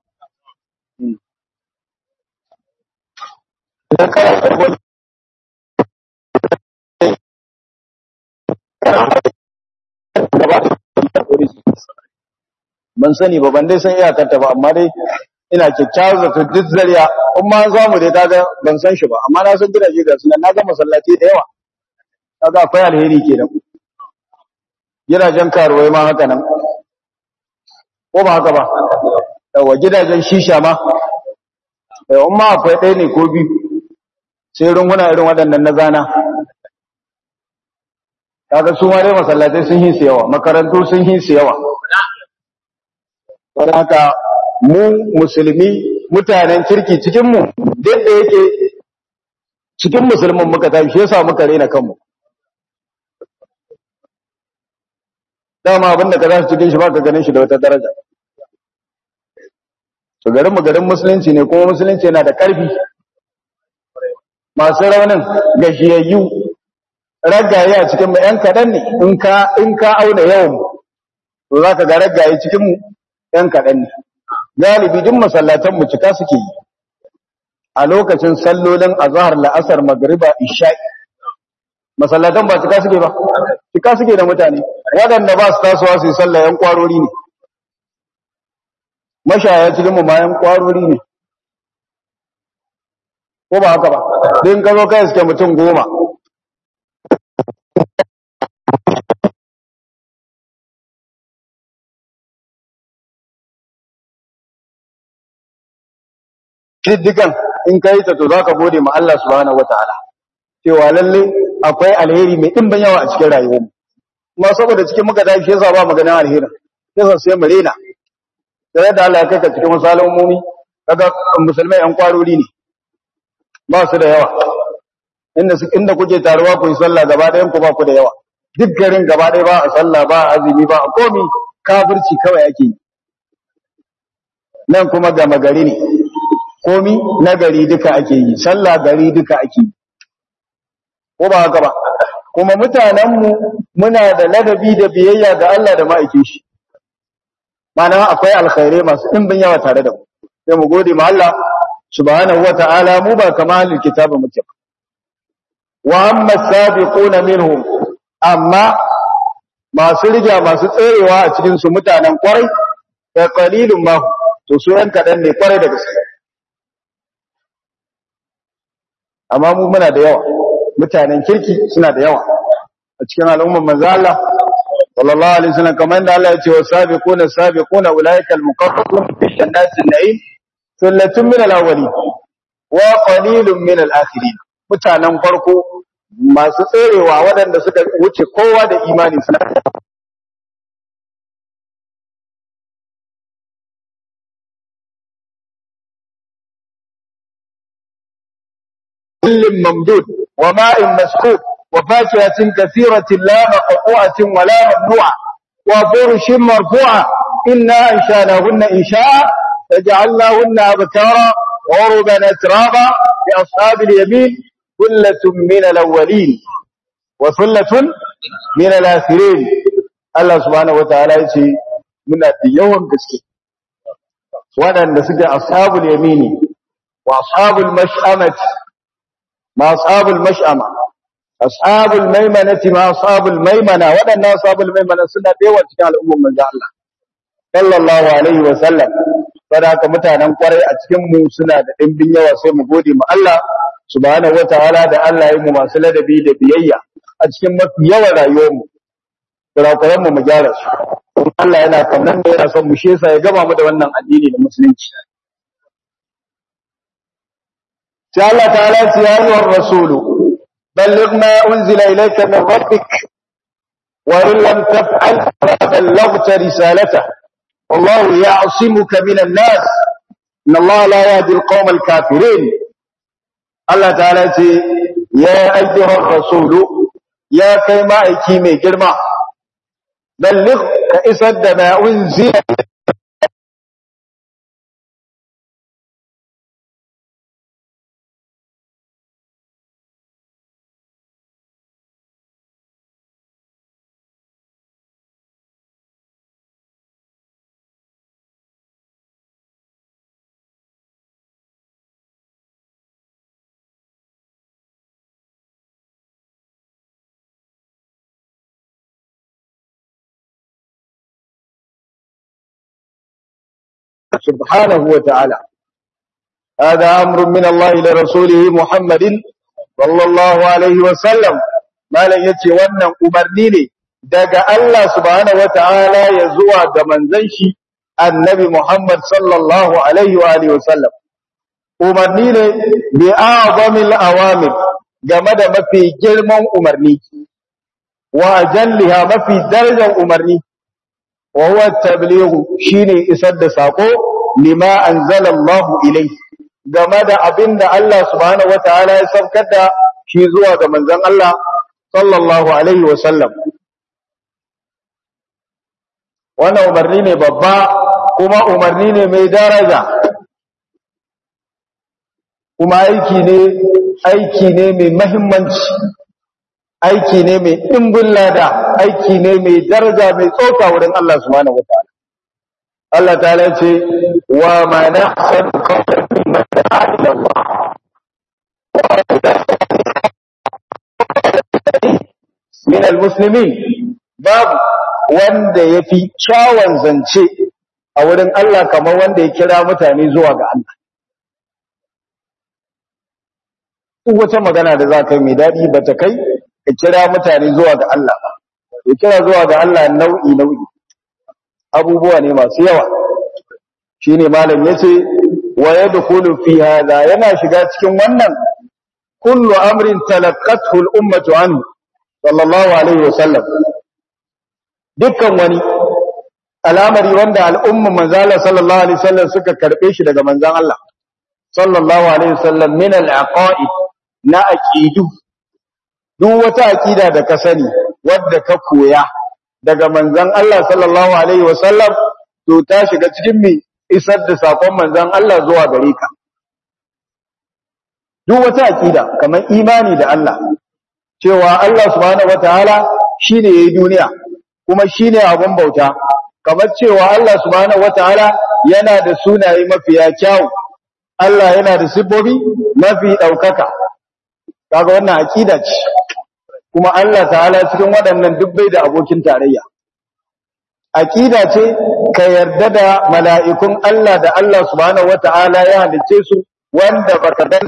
ban sani ba ban dai san iyakarta ba amma dai ina kyakkyawar zato duk zariya in ma zamu dai kaga ban san shi ba amma na san gidaje ga sunan na ga masallaci da yawa kaga akwai alheri kenan gidajen karuwai ma haka nan ko ba haka ba yawa gidajen shisha ma yawa in ma akwai ɗaya ne ko biyu sai runguna irin waɗannan na zana kaga su ma dai masallatai sun yi su yawa makarantu sun yi su yawa don haka mu musulmi mutanen kirki cikin mu duk da yake cikin musulmin muka tafi shi yasa muka rena kanmu dama abinda ka za su cikin shi ba ka ganin shi da wata daraja to garin mu garin musulunci ne kuma musulunci yana da ƙarfi masu raunin gajiyayyu ragaye a cikin mu ‘yan kaɗan ne in ka auna yawan to za ka ga ragaye cikin mu ‘yan kaɗan ne galibi duk masallatan mu cika suke yi a lokacin sallolin azhar la'asar magriba isha'i masallatan ba cika suke ba cika suke da mutane waɗanda ba su tasowa su yi sallah ‘yan kwarori ne mashaya cikin mu ma ‘yan kwarori ne ko ba haka ba din ka zo kai suke mutum goma kiddigan in kai ta to zaka gode ma Allah subhanahu wataala cewa lalle akwai alheri mai dimbin yawa a cikin rayuwarmu kuma saboda cikin muka tashi yasa ba maganin alheri yasa sai mu rena sai da Allah ya kai ka cikin misalan umumi kaga musulmai an kwarori ne ba su da yawa inda su inda kuke taruwa ku yi sallah gaba ɗayan ku ba ku da yawa duk garin gaba ɗaya ba a sallah ba a azumi ba a komi kafirci kawai ake yi nan kuma gama gari ne komi na gari duka ake yi sallah gari duka ake yi ko ba haka ba kuma mutanenmu muna da ladabi da biyayya ga Allah da ma'aikin shi mana akwai alkhairai masu ɗimbin yawa tare da mu sai mu gode ma Allah subhanahu wata'ala mu ba kama halin kitabu muke ba wa amma sabiquna minhum amma masu riga masu tserewa a cikin su mutanen kwarai da qalilun ma to su yan kadan ne kwarai da gaske amma mu muna da yawa mutanen kirki suna da yawa a cikin al'ummar manzo Allah sallallahu alaihi wasallam kamar da Allah ya ce wa sabiquna sabiquna ulaika al-muqarrabun fi jannatin na'im sullatun min al-awwalin wa qalilun min al-akhirin mutanen farko masu tserewa waɗanda suka wuce kowa da imani suna ظل ممدود وماء مسكوب وفاكهة كثيرة لا مقطوعة ولا ممنوعة وفرش مرفوعة إنا أنشاناهن إنشاء فجعلناهن أبكارا عربا أترابا لأصحاب اليمين ثلة من الأولين وثلة من الآخرين الله سبحانه وتعالى يقول من يوم كسكي وأن نسجى أصحاب اليمين وأصحاب المشأمة ما أصحاب المشأمة أصحاب الميمنة ما أصحاب الميمنة وأن أصحاب الميمنة سنة ديوة كان الأمم من الله صلى الله عليه وسلم فذاك mutanen kwarai a cikin mu suna da dimbin yawa sai mu gode mu Allah subhanahu wataala da Allah ya mu masu ladabi da biyayya a cikin mafi yawan rayuwar mu kurakuran mu mu gyara su Allah yana kaunan da yana son mu shi yasa ya gama mu da wannan addini da musulunci sai Allah ta'ala ya yi wa rasulu balligh ma unzila ilayka min rabbik wa in lam taf'al fa ballaghta risalata wallahu ya'simuka minan nas inna Allah la yahdi al-qawm al-kafirin Allah ta'ala ce ya ayyuha rasulu ya kai ma'aiki mai girma balligh ka isar da ma unzila سبحانه وتعالى هذا أمر من الله لرسوله محمد صلى الله عليه وسلم ما لن يتي wannan umarni ne daga Allah subhanahu wataala ya zuwa ga manzon shi annabi Muhammad sallallahu alaihi wa alihi wasallam umarni ne bi a'zamil awamir game da mafi girman umarni wa ajalliha mafi darajar umarni wa huwa tablighu shine isar da sako lima anzalallahu ilayhi game da abinda Allah subhanahu wataala ya saukar da shi zuwa ga manzon Allah sallallahu alaihi wa sallam wannan umarni ne babba kuma umarni ne mai daraja kuma aiki ne aiki ne mai muhimmanci aiki ne mai dimbin lada aiki ne mai daraja mai tsoka wurin Allah subhanahu wataala Allah ta'ala ce wa ma nahsan qawlan mimman da'a ila Allah min almuslimin babu wanda yafi kyawun zance a wurin Allah kamar wanda ya kira mutane zuwa ga Allah duk wata magana da za ka yi mai daɗi ba ta kai ka kira mutane zuwa ga Allah ba ya kira zuwa ga Allah nau'i nau'i abubuwa ne masu yawa shine malam yace wa yadkhulu fi hadha yana shiga cikin wannan kullu amrin talaqqathu al-ummatu anhu sallallahu alaihi wasallam dukkan wani al'amari wanda al'umma manzala sallallahu alaihi wasallam suka karbe shi daga manzan Allah sallallahu alaihi wasallam min al-aqaid na aqidu duk wata aqida da ka sani wadda ka koya daga manzan Allah sallallahu alaihi wasallam to ta shiga cikin mi isar da sakon manzan Allah zuwa gare ka duk wata aqida kamar imani da Allah cewa Allah subhanahu wataala shine yayi duniya kuma shine abun bauta kamar cewa Allah subhanahu wataala yana da sunaye mafiya kyau Allah yana da sifofi mafi daukaka kaga wannan aqida ce kuma Allah ta'ala cikin waɗannan dubbai da abokin tarayya aqida ce ka yarda da mala'ikun Allah da Allah subhanahu wataala ya halice su wanda baka dan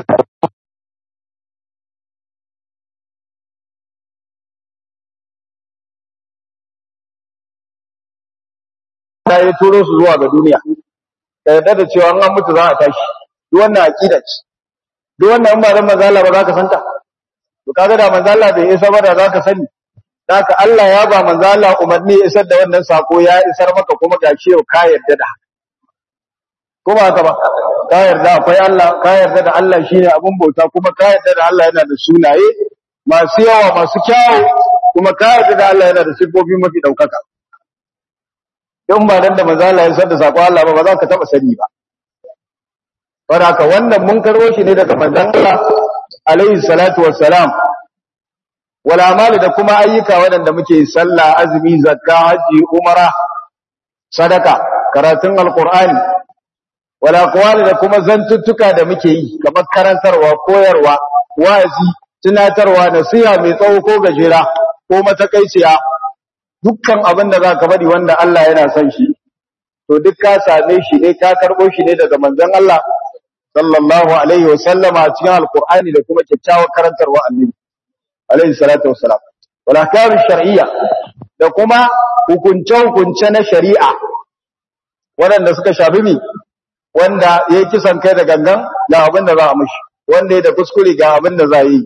ta ya turo su zuwa ga duniya ka yarda da cewa an mutu za a tashi duk wannan aqida ce duk wannan ba dan manzo Allah ba za ka santa to kaga da manzo Allah bai isa ba da za ka sani haka Allah ya ba manzo Allah umarni ya isar da wannan sako ya isar maka kuma gashi yau ka yarda da ko ba haka ba ka yarda akwai Allah ka yarda da Allah shine abun bauta kuma ka yarda da Allah yana da sunaye masu yawa masu kyawu kuma ka yarda da Allah yana da sifofi mafi daukaka in ba dan da manzo Allah ya san da sako Allah ba ba za ka taba sani ba saboda haka wannan mun karbo shi ne daga manzon Allah alaihi salatu wassalam wal amali da kuma ayyuka waɗanda muke sallah azumi zakka haji umara sadaka karatun alqur'ani wal aqwali da kuma zantuttuka da muke yi kamar karantarwa koyarwa wa'azi tunatarwa nasiha mai tsawo ko gajera ko matakaiciya dukkan abin da zaka bari wanda Allah yana son shi to duk ka same shi ne ka karbo shi ne daga manzon Allah sallallahu alaihi wa sallama cikin alqur'ani da kuma kyakkyawar karantarwa annabi alaihi salatu wassalam wal ahkam shar'iyya da kuma hukunce hukunce na shari'a waɗanda suka shafi mi wanda yayi kisan kai da gangan ga abin da za a mishi wanda ya da kuskure ga abin da za yi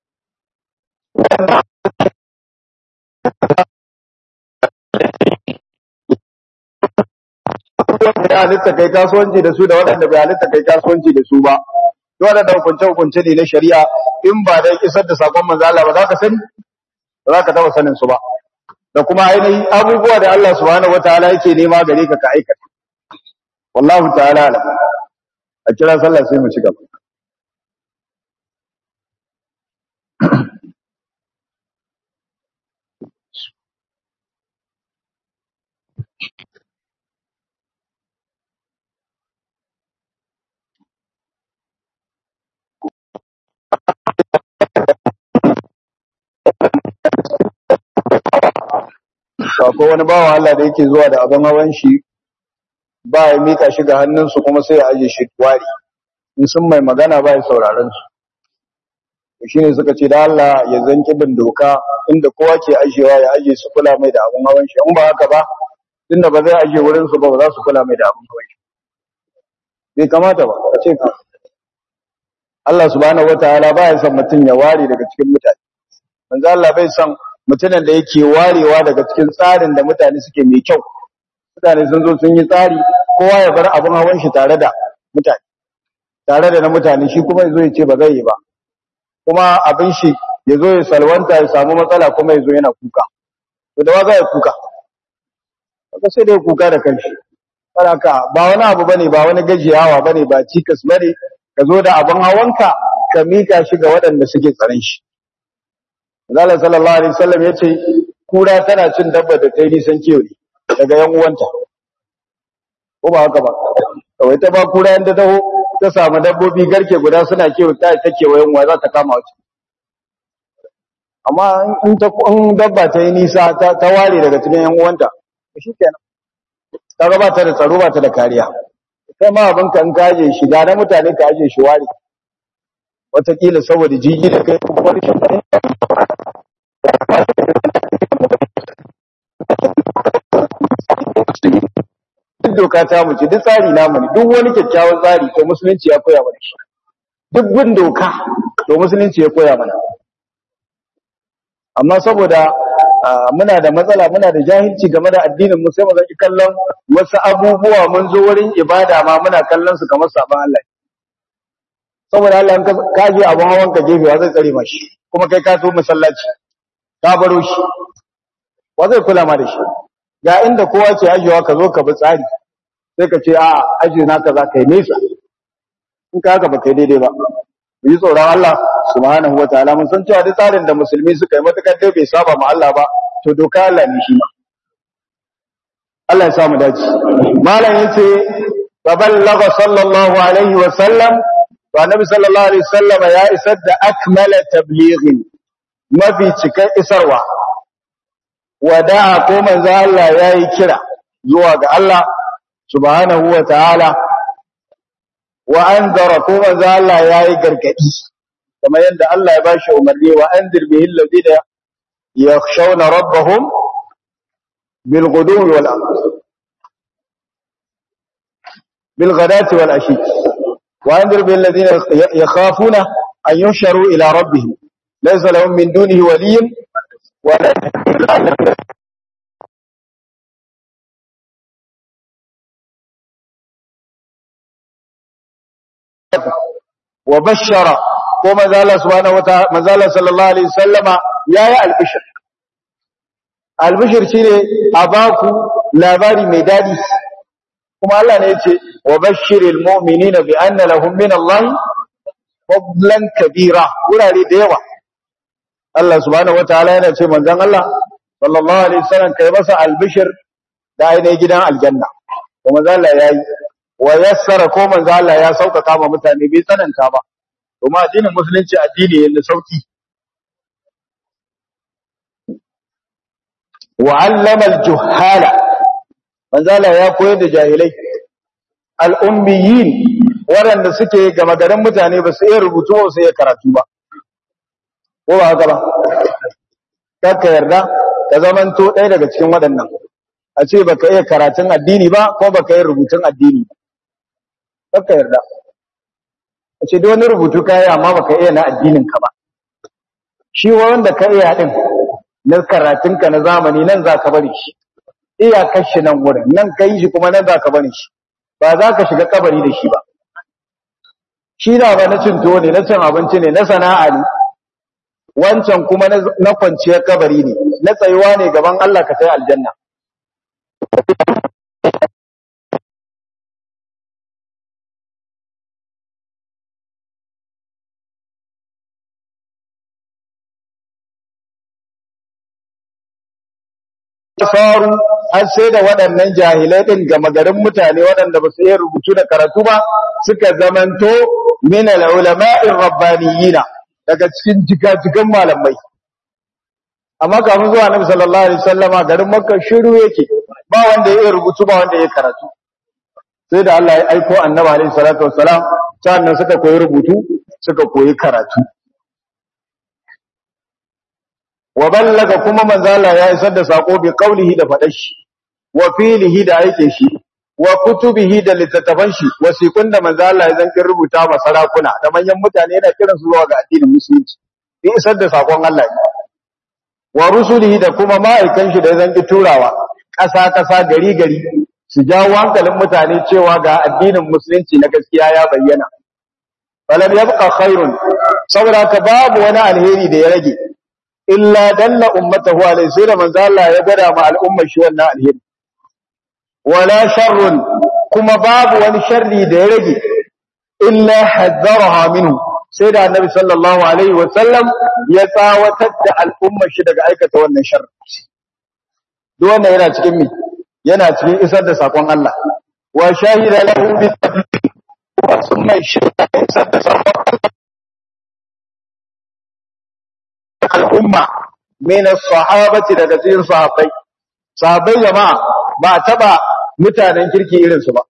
bai halitta kai kasuwanci da su da waɗanda bai halitta kai kasuwanci da su ba waɗanda hukunce hukunce ne na shari'a in ba dai isar da sakon manzo Allah ba za ka sani ba za ka taba sanin su ba da kuma ainihin abubuwa da Allah subhanahu wataala yake nema gare ka ka aikata wallahu ta'ala alam a kira sallah sai mu ci gaba akwai wani bawan Allah da yake zuwa da abin hawan shi ba ya mika shi ga hannunsu kuma sai ya aje shi wari in sun mai magana ba ya sauraron su shi ne suka ce da Allah ya zanki bin doka inda kowa ke ajewa ya aje su kula mai da abin hawan shi in ba haka ba tunda ba zai aje wurin su ba ba za su kula mai da abin hawan shi bai kamata ba a ce ka Allah subhanahu wataala ba ya son mutum ya ware daga cikin mutane manzo Allah bai son mutumin da yake warewa daga cikin tsarin da mutane suke mai kyau mutane sun zo sun yi tsari kowa ya bar abin hawan shi tare da mutane tare da na mutane shi kuma yazo ya ce ba zai yi ba kuma abin shi yazo ya salwanta ya samu matsala kuma yazo yana kuka to da wa ya kuka kaga sai da kuka da kanshi saboda ba wani abu bane ba wani gajiyawa bane ba cikas bane ka zo da abin hawanka ka mika shi ga waɗanda suke tsaron shi Allah sallallahu alaihi wasallam yace kura tana cin dabba da ta yi nisan kiyo ne daga yan uwanta ko ba haka ba kawai ta ba kura yanda taho ta samu dabbobi garke guda suna kiyo ta ta kewayen wa za ta kama wace amma in ta in dabba ta yi nisa ta, ta ware daga cikin yan uwanta shikenan kaga ba ta da tsaro ba ta da kariya kai ma abin kan kaje shiga na mutane ka aje shi ware wataƙila saboda jiji da kai kuma wani shafarin duk doka ta mu ce duk tsari namu ne duk wani kyakkyawan tsari to musulunci ya koya mana shi duk bin doka to musulunci ya koya mana amma saboda muna da matsala muna da jahilci game da addinin mu sai mu zaki kallon wasu abubuwa mun zo wurin ibada ma muna kallon su kamar saban Allah saboda Allah in ka je abun hawan ka gefe wa zai tsare mashi kuma kai ka so masallaci ka baro shi wa zai kula ma da shi ga inda kowa ke ajiyewa ka zo ka bi tsari sai ka ce a ajiye naka za ka yi nesa in ka haka ba kai daidai ba mu yi tsoron Allah subhanahu wa ta'ala mun san cewa duk tsarin da musulmi suka yi matakar dai bai saba ma Allah ba to doka Allah ne shi ma Allah ya samu dace malam yace taballagha sallallahu alaihi wa sallam wa nabi sallallahu alaihi wasallam ya isar da akmala tablighin mafi cikan isarwa wada'a ko manzo Allah yayi kira zuwa ga Allah subhanahu wa ta'ala wa anzara ko manzo Allah yayi gargadi kamar yadda Allah ya bashi umarni wa anzir bihi alladhina yakhshawna rabbahum bil ghudwi wal bil ghadati wal ashi wa anzir bil ladina yakhafuna an yuhsharu ila rabbihim laysa lahum min dunihi waliyyun ولا wa bashara ko manzala subhanahu wata manzala sallallahu alaihi wasallama yayi albishir albishir shine a baku labari mai dadi kuma Allah ne yace wa bashiril mu'minina bi anna lahum min Allah fadlan kabira wurare da yawa Allah subhanahu wataala yana ce manzon Allah sallallahu alaihi wasallam kai masa albishir da ainihin gidan aljanna kuma manzon Allah yayi wa yassara ko manzon Allah ya sauƙaƙa ma mutane bai tsananta ba kuma addinin musulunci addini ne da sauki wa allama al-juhala manzon Allah ya koyar da jahilai al-ummiyin waɗanda suke gama garin mutane ba su iya rubutu ba su iya karatu ba ko ba haka ba kakka yarda ka zamanto ɗaya daga cikin waɗannan a ce baka iya karatun addini ba ko baka iya rubutun addini ba kakka yarda a ce duk wani rubutu ka yi amma baka iya na addinin ka ba shi wanda ka iya din na karatun ka na zamani nan za ka bari shi iyakar shi nan wurin nan ka yi shi kuma nan za ka bari shi ba za ka shiga kabari da shi ba shi da ba na cin tuwo ne na cin abinci ne na sana'a ne wancan kuma na kwanciyar kabari ne na tsayuwa ne gaban Allah ka sai aljanna faru har sai da waɗannan jahilai ɗin gama garin mutane waɗanda ba su iya rubutu da karatu ba suka zamanto min al-ulama'ir rabbaniyina daga cikin jigajigan malamai amma kafin zuwa Annabi sallallahu alaihi wasallama garin Makka shiru yake ba wanda ya iya rubutu ba wanda ya karatu sai da Allah ya aiko Annabi alaihi salatu wassalam sannan suka koyi rubutu suka koyi karatu wa ballaga kuma manzo Allah ya isar da sako bi qaulihi da fadar shi wa filihi da aike shi wa kutubihi da littattafan shi wasiqun da manzo Allah ya zankin rubuta ma sarakuna da manyan mutane yana kiran su zuwa ga addinin musulunci bi isar da sakon Allah wa rusulihi da kuma ma'aikan shi da ya zanki turawa ƙasa ƙasa gari gari su jawo hankalin mutane cewa ga addinin musulunci na gaskiya ya bayyana falam yabqa khairun saboda ka babu wani alheri da ya rage illa dalla ummatahu alayhi sai da manzo Allah ya gwada ma al'ummar shi wannan alheri wala sharrun kuma babu wani sharri da ya rage illa hadzaraha minhu sai da annabi sallallahu alaihi wa sallam ya tsawatar da al'ummar shi daga aikata wannan sharri duk wannan yana cikin me yana cikin isar da sakon Allah wa shahida lahu bi wa sunna shirka isar da sakon al'umma min as-sahabati daga cikin sahabbai sahabbai jama'a ba taba mutanen kirki irin su ba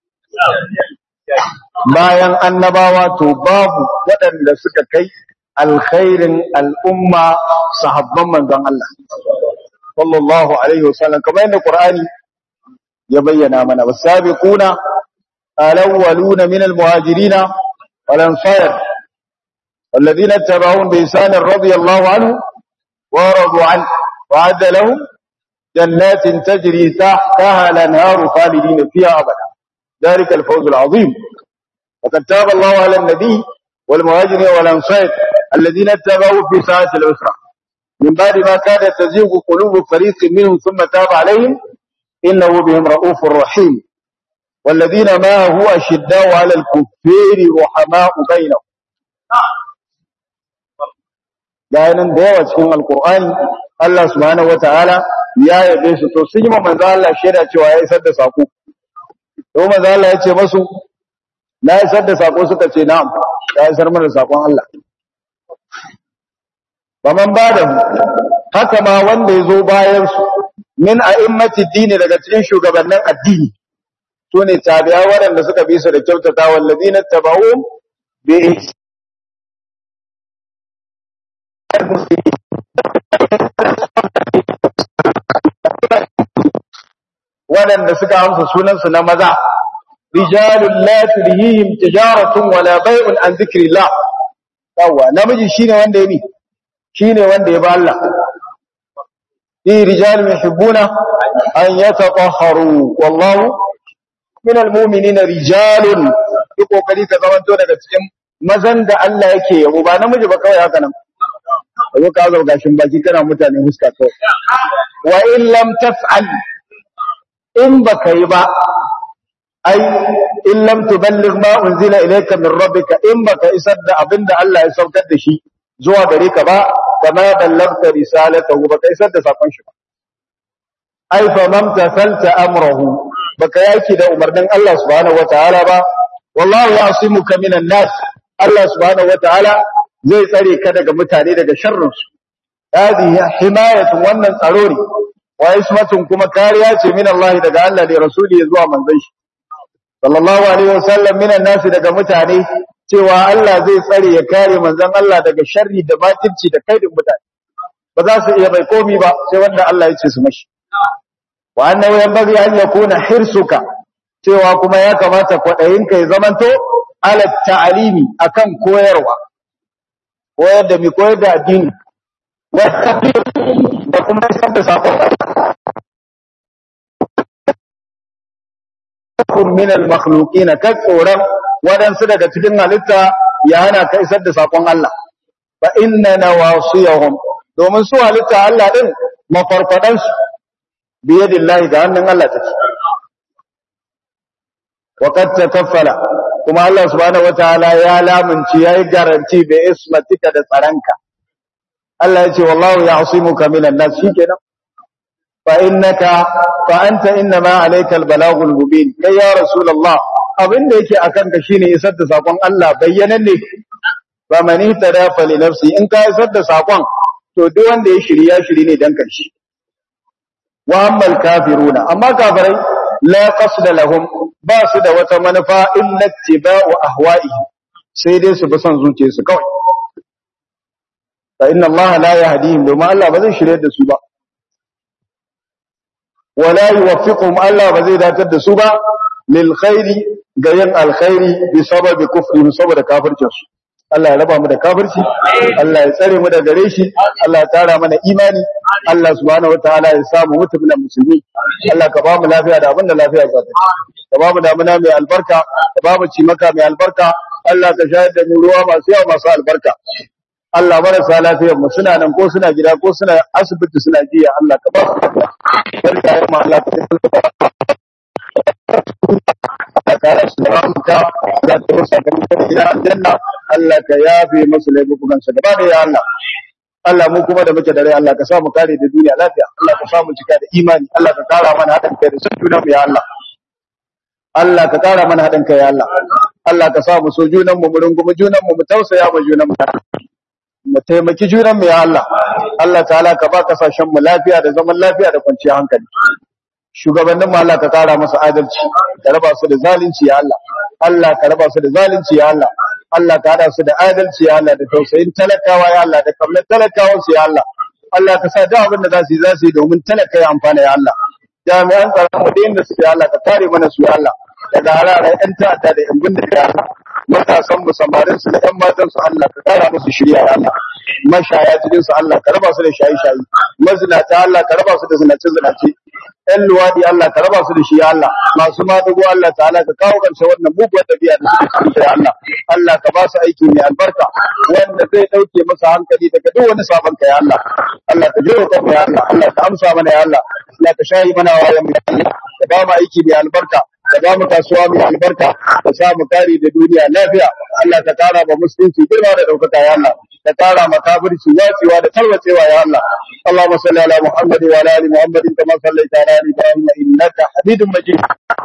bayan annabawa to babu waɗanda suka kai alkhairin al'umma sahabban manzon Allah sallallahu alaihi wasallam kamar yadda Qur'ani ya bayyana mana wasabiquna alawwaluna min almuhajirina wal ansar والذين اتبعون بإحسان رضي الله عنه ورضوا عنه وعد لهم جنات تجري تحتها الأنهار خالدين فيها أبدا ذلك الفوز العظيم وقد تاب الله على النبي والمهاجرين والأنصار الذين اتبعوا في ساعة العسرة من بعد ما كاد تزيغ قلوب فريق منهم ثم تاب عليهم إنه بهم رؤوف رحيم والذين ما هو أشداء على الكفار رحماء بينهم bayanan da yawa cikin alkur'ani Allah subhanahu wataala ya yabe su to sun yi manzo Allah shaida cewa ya isar da sako to manzo Allah ya ce masu na isar da sako suka ce na'am ya isar mana sakon Allah baman bada haka ma wanda ya zo bayan su min a'immati dini daga cikin shugabannin addini to ne tabi'a waɗanda suka bi su da kyautata wallazina tabau bi waɗanda suka amsa sunansu na maza rijalun la tulhihim tijaratun wala bai'un an zikrillah yawa namiji shine wanda ya mi shine wanda ya ba Allah fi rijalun yuhibbuna an yatatahharu wallahu min almu'minina rijalun yi kokari ka zamanto daga cikin mazan da Allah yake yabo ba namiji ba kawai haka nan kazo ka zo gashin baki kana mutane huska kawai wa in lam taf'al in baka yi ba ai in lam tuballigh ma unzila ilayka min rabbika in baka isar da abinda Allah ya saukar da shi zuwa gare ka ba kama ballagta risalatahu baka isar da sakon shi ba ai fa lam tafalta amrahu baka yaki da umarnin Allah subhanahu wataala ba wallahu yasimuka minan nas Allah subhanahu wataala zai tsare ka daga mutane daga sharrin su hadihi himayatu wannan tsaro ne wa ismatun kuma kariya ce min Allah daga Allah da rasuli zuwa manzon shi sallallahu alaihi wasallam minan nas daga mutane cewa Allah zai tsare ya kare manzon Allah daga sharri da makirci da kaidin mutane ba za su iya bai komi ba sai wanda Allah ya ce su mashi wa annahu yanbaghi an yakuna hirsuka cewa kuma ya kamata kwadayinka ya zamanto ala ta'alimi akan koyarwa koyar da mi koyar da addini wa da kuma isar da sako kun min al-makhluqin ka tsoron wadansu daga cikin halitta ya hana ka isar da sakon Allah fa inna nawasiyahum domin su halitta Allah din mafarfadan su biyadillahi da hannun Allah take wa qad takaffala kuma Allah subhanahu wataala ya lamunci yayi garanti bi ismatika da tsaranka Allah ya ce wallahu ya'simuka minan nas shikenan fa innaka fa anta inma alayka albalagul mubin kai ya rasulullah abinda yake akan ka shine isar da sakon Allah bayyanan ne fa man ihtada fa li nafsi in ka isar da sakon to duk wanda ya shiri ya shiri ne dan kanshi wa ammal kafiruna amma kafirai la qasda lahum ba su da wata manufa illa ittiba'u ahwa'ihim sai dai su bi son zuciyarsu kawai fa inna Allah la yahdihim domin Allah ba zai shirye da su ba wala yuwaffiquhum Allah ba zai datar da su ba lil khairi ga yin alkhairi bi sababi kufrihim saboda kafircin su Allah ya raba mu da kafirci Allah ya tsare mu da gare shi Allah ya tara mana imani Allah subhanahu wataala ya samu mutum na musulmi Allah ka ba mu lafiya da abin da lafiya za ta ka ba mu damuna mai albarka ka ba mu cimaka mai albarka Allah ka shayar da mu ruwa masu yawa masu albarka Allah marasa lafiyar mu suna nan ko suna gida ko suna asibiti suna jiya Allah ka ba su barka ya ma Allah ka ka kara su da muka da ta rusa ka da gida aljanna Allah ka yafe masu laifukan su gaba da ya Allah Allah mu kuma da muke da rai Allah ka sa mu kare da duniya lafiya Allah ka sa mu cika da imani Allah ka kara mana haɗin kai da sun juna mu ya Allah Allah ka kara mana haɗin kai ya Allah Allah ka sa mu so junan mu mu rungumi junan mu mu tausaya mu junan mu mu taimaki junan mu ya Allah Allah ta'ala ka ba kasashen mu lafiya da zaman lafiya da kwanciyar hankali shugabannin mu Allah ka kara masa adalci ka raba su da zalunci ya Allah Allah ka raba su da zalunci ya Allah Allah ka hada su da adalci ya Allah da tausayin talakawa ya Allah da kamar talakawa su ya Allah Allah ka sa duk abin da za su yi za su yi domin talaka ya amfana ya Allah jami'an tsaron mu da inda su ya Allah ka kare mana su ya Allah daga halayen ƴan ta'adda da ƴan bindiga ya Allah matasan mu samarin su da ƴan matan su Allah ka kara musu shirya ya Allah mashaya cikin su Allah ka raba su da shayi-shayi mazinata Allah ka raba su da zinace-zinace ‘yan luwaɗi Allah ka raba su da shi ya Allah, masu maɗugo Allah ta'ala ka kawo ƙarshe wannan muguwar ɗabi'a da suke cikin ya Allah, Allah ka ba su aiki mai albarka wanda zai ɗauke masa hankali daga duk wani sabon ka ya Allah, Allah ka jiro kan ya Allah, Allah ka amsa mana ya Allah, Allah ka shayi mana wayan mu ya Allah, ka ba mu aiki mai albarka, ka ba mu kasuwa mai albarka, ka sa mu kare da duniya lafiya, Allah ka kara ba musulunci girma da ɗaukaka ya Allah, ka kara ma kafirci watsewa da tarwatsewa ya Allah. اللهم صل على محمد وعلى ال محمد كما صليت على ال ابراهيم انك حميد مجيد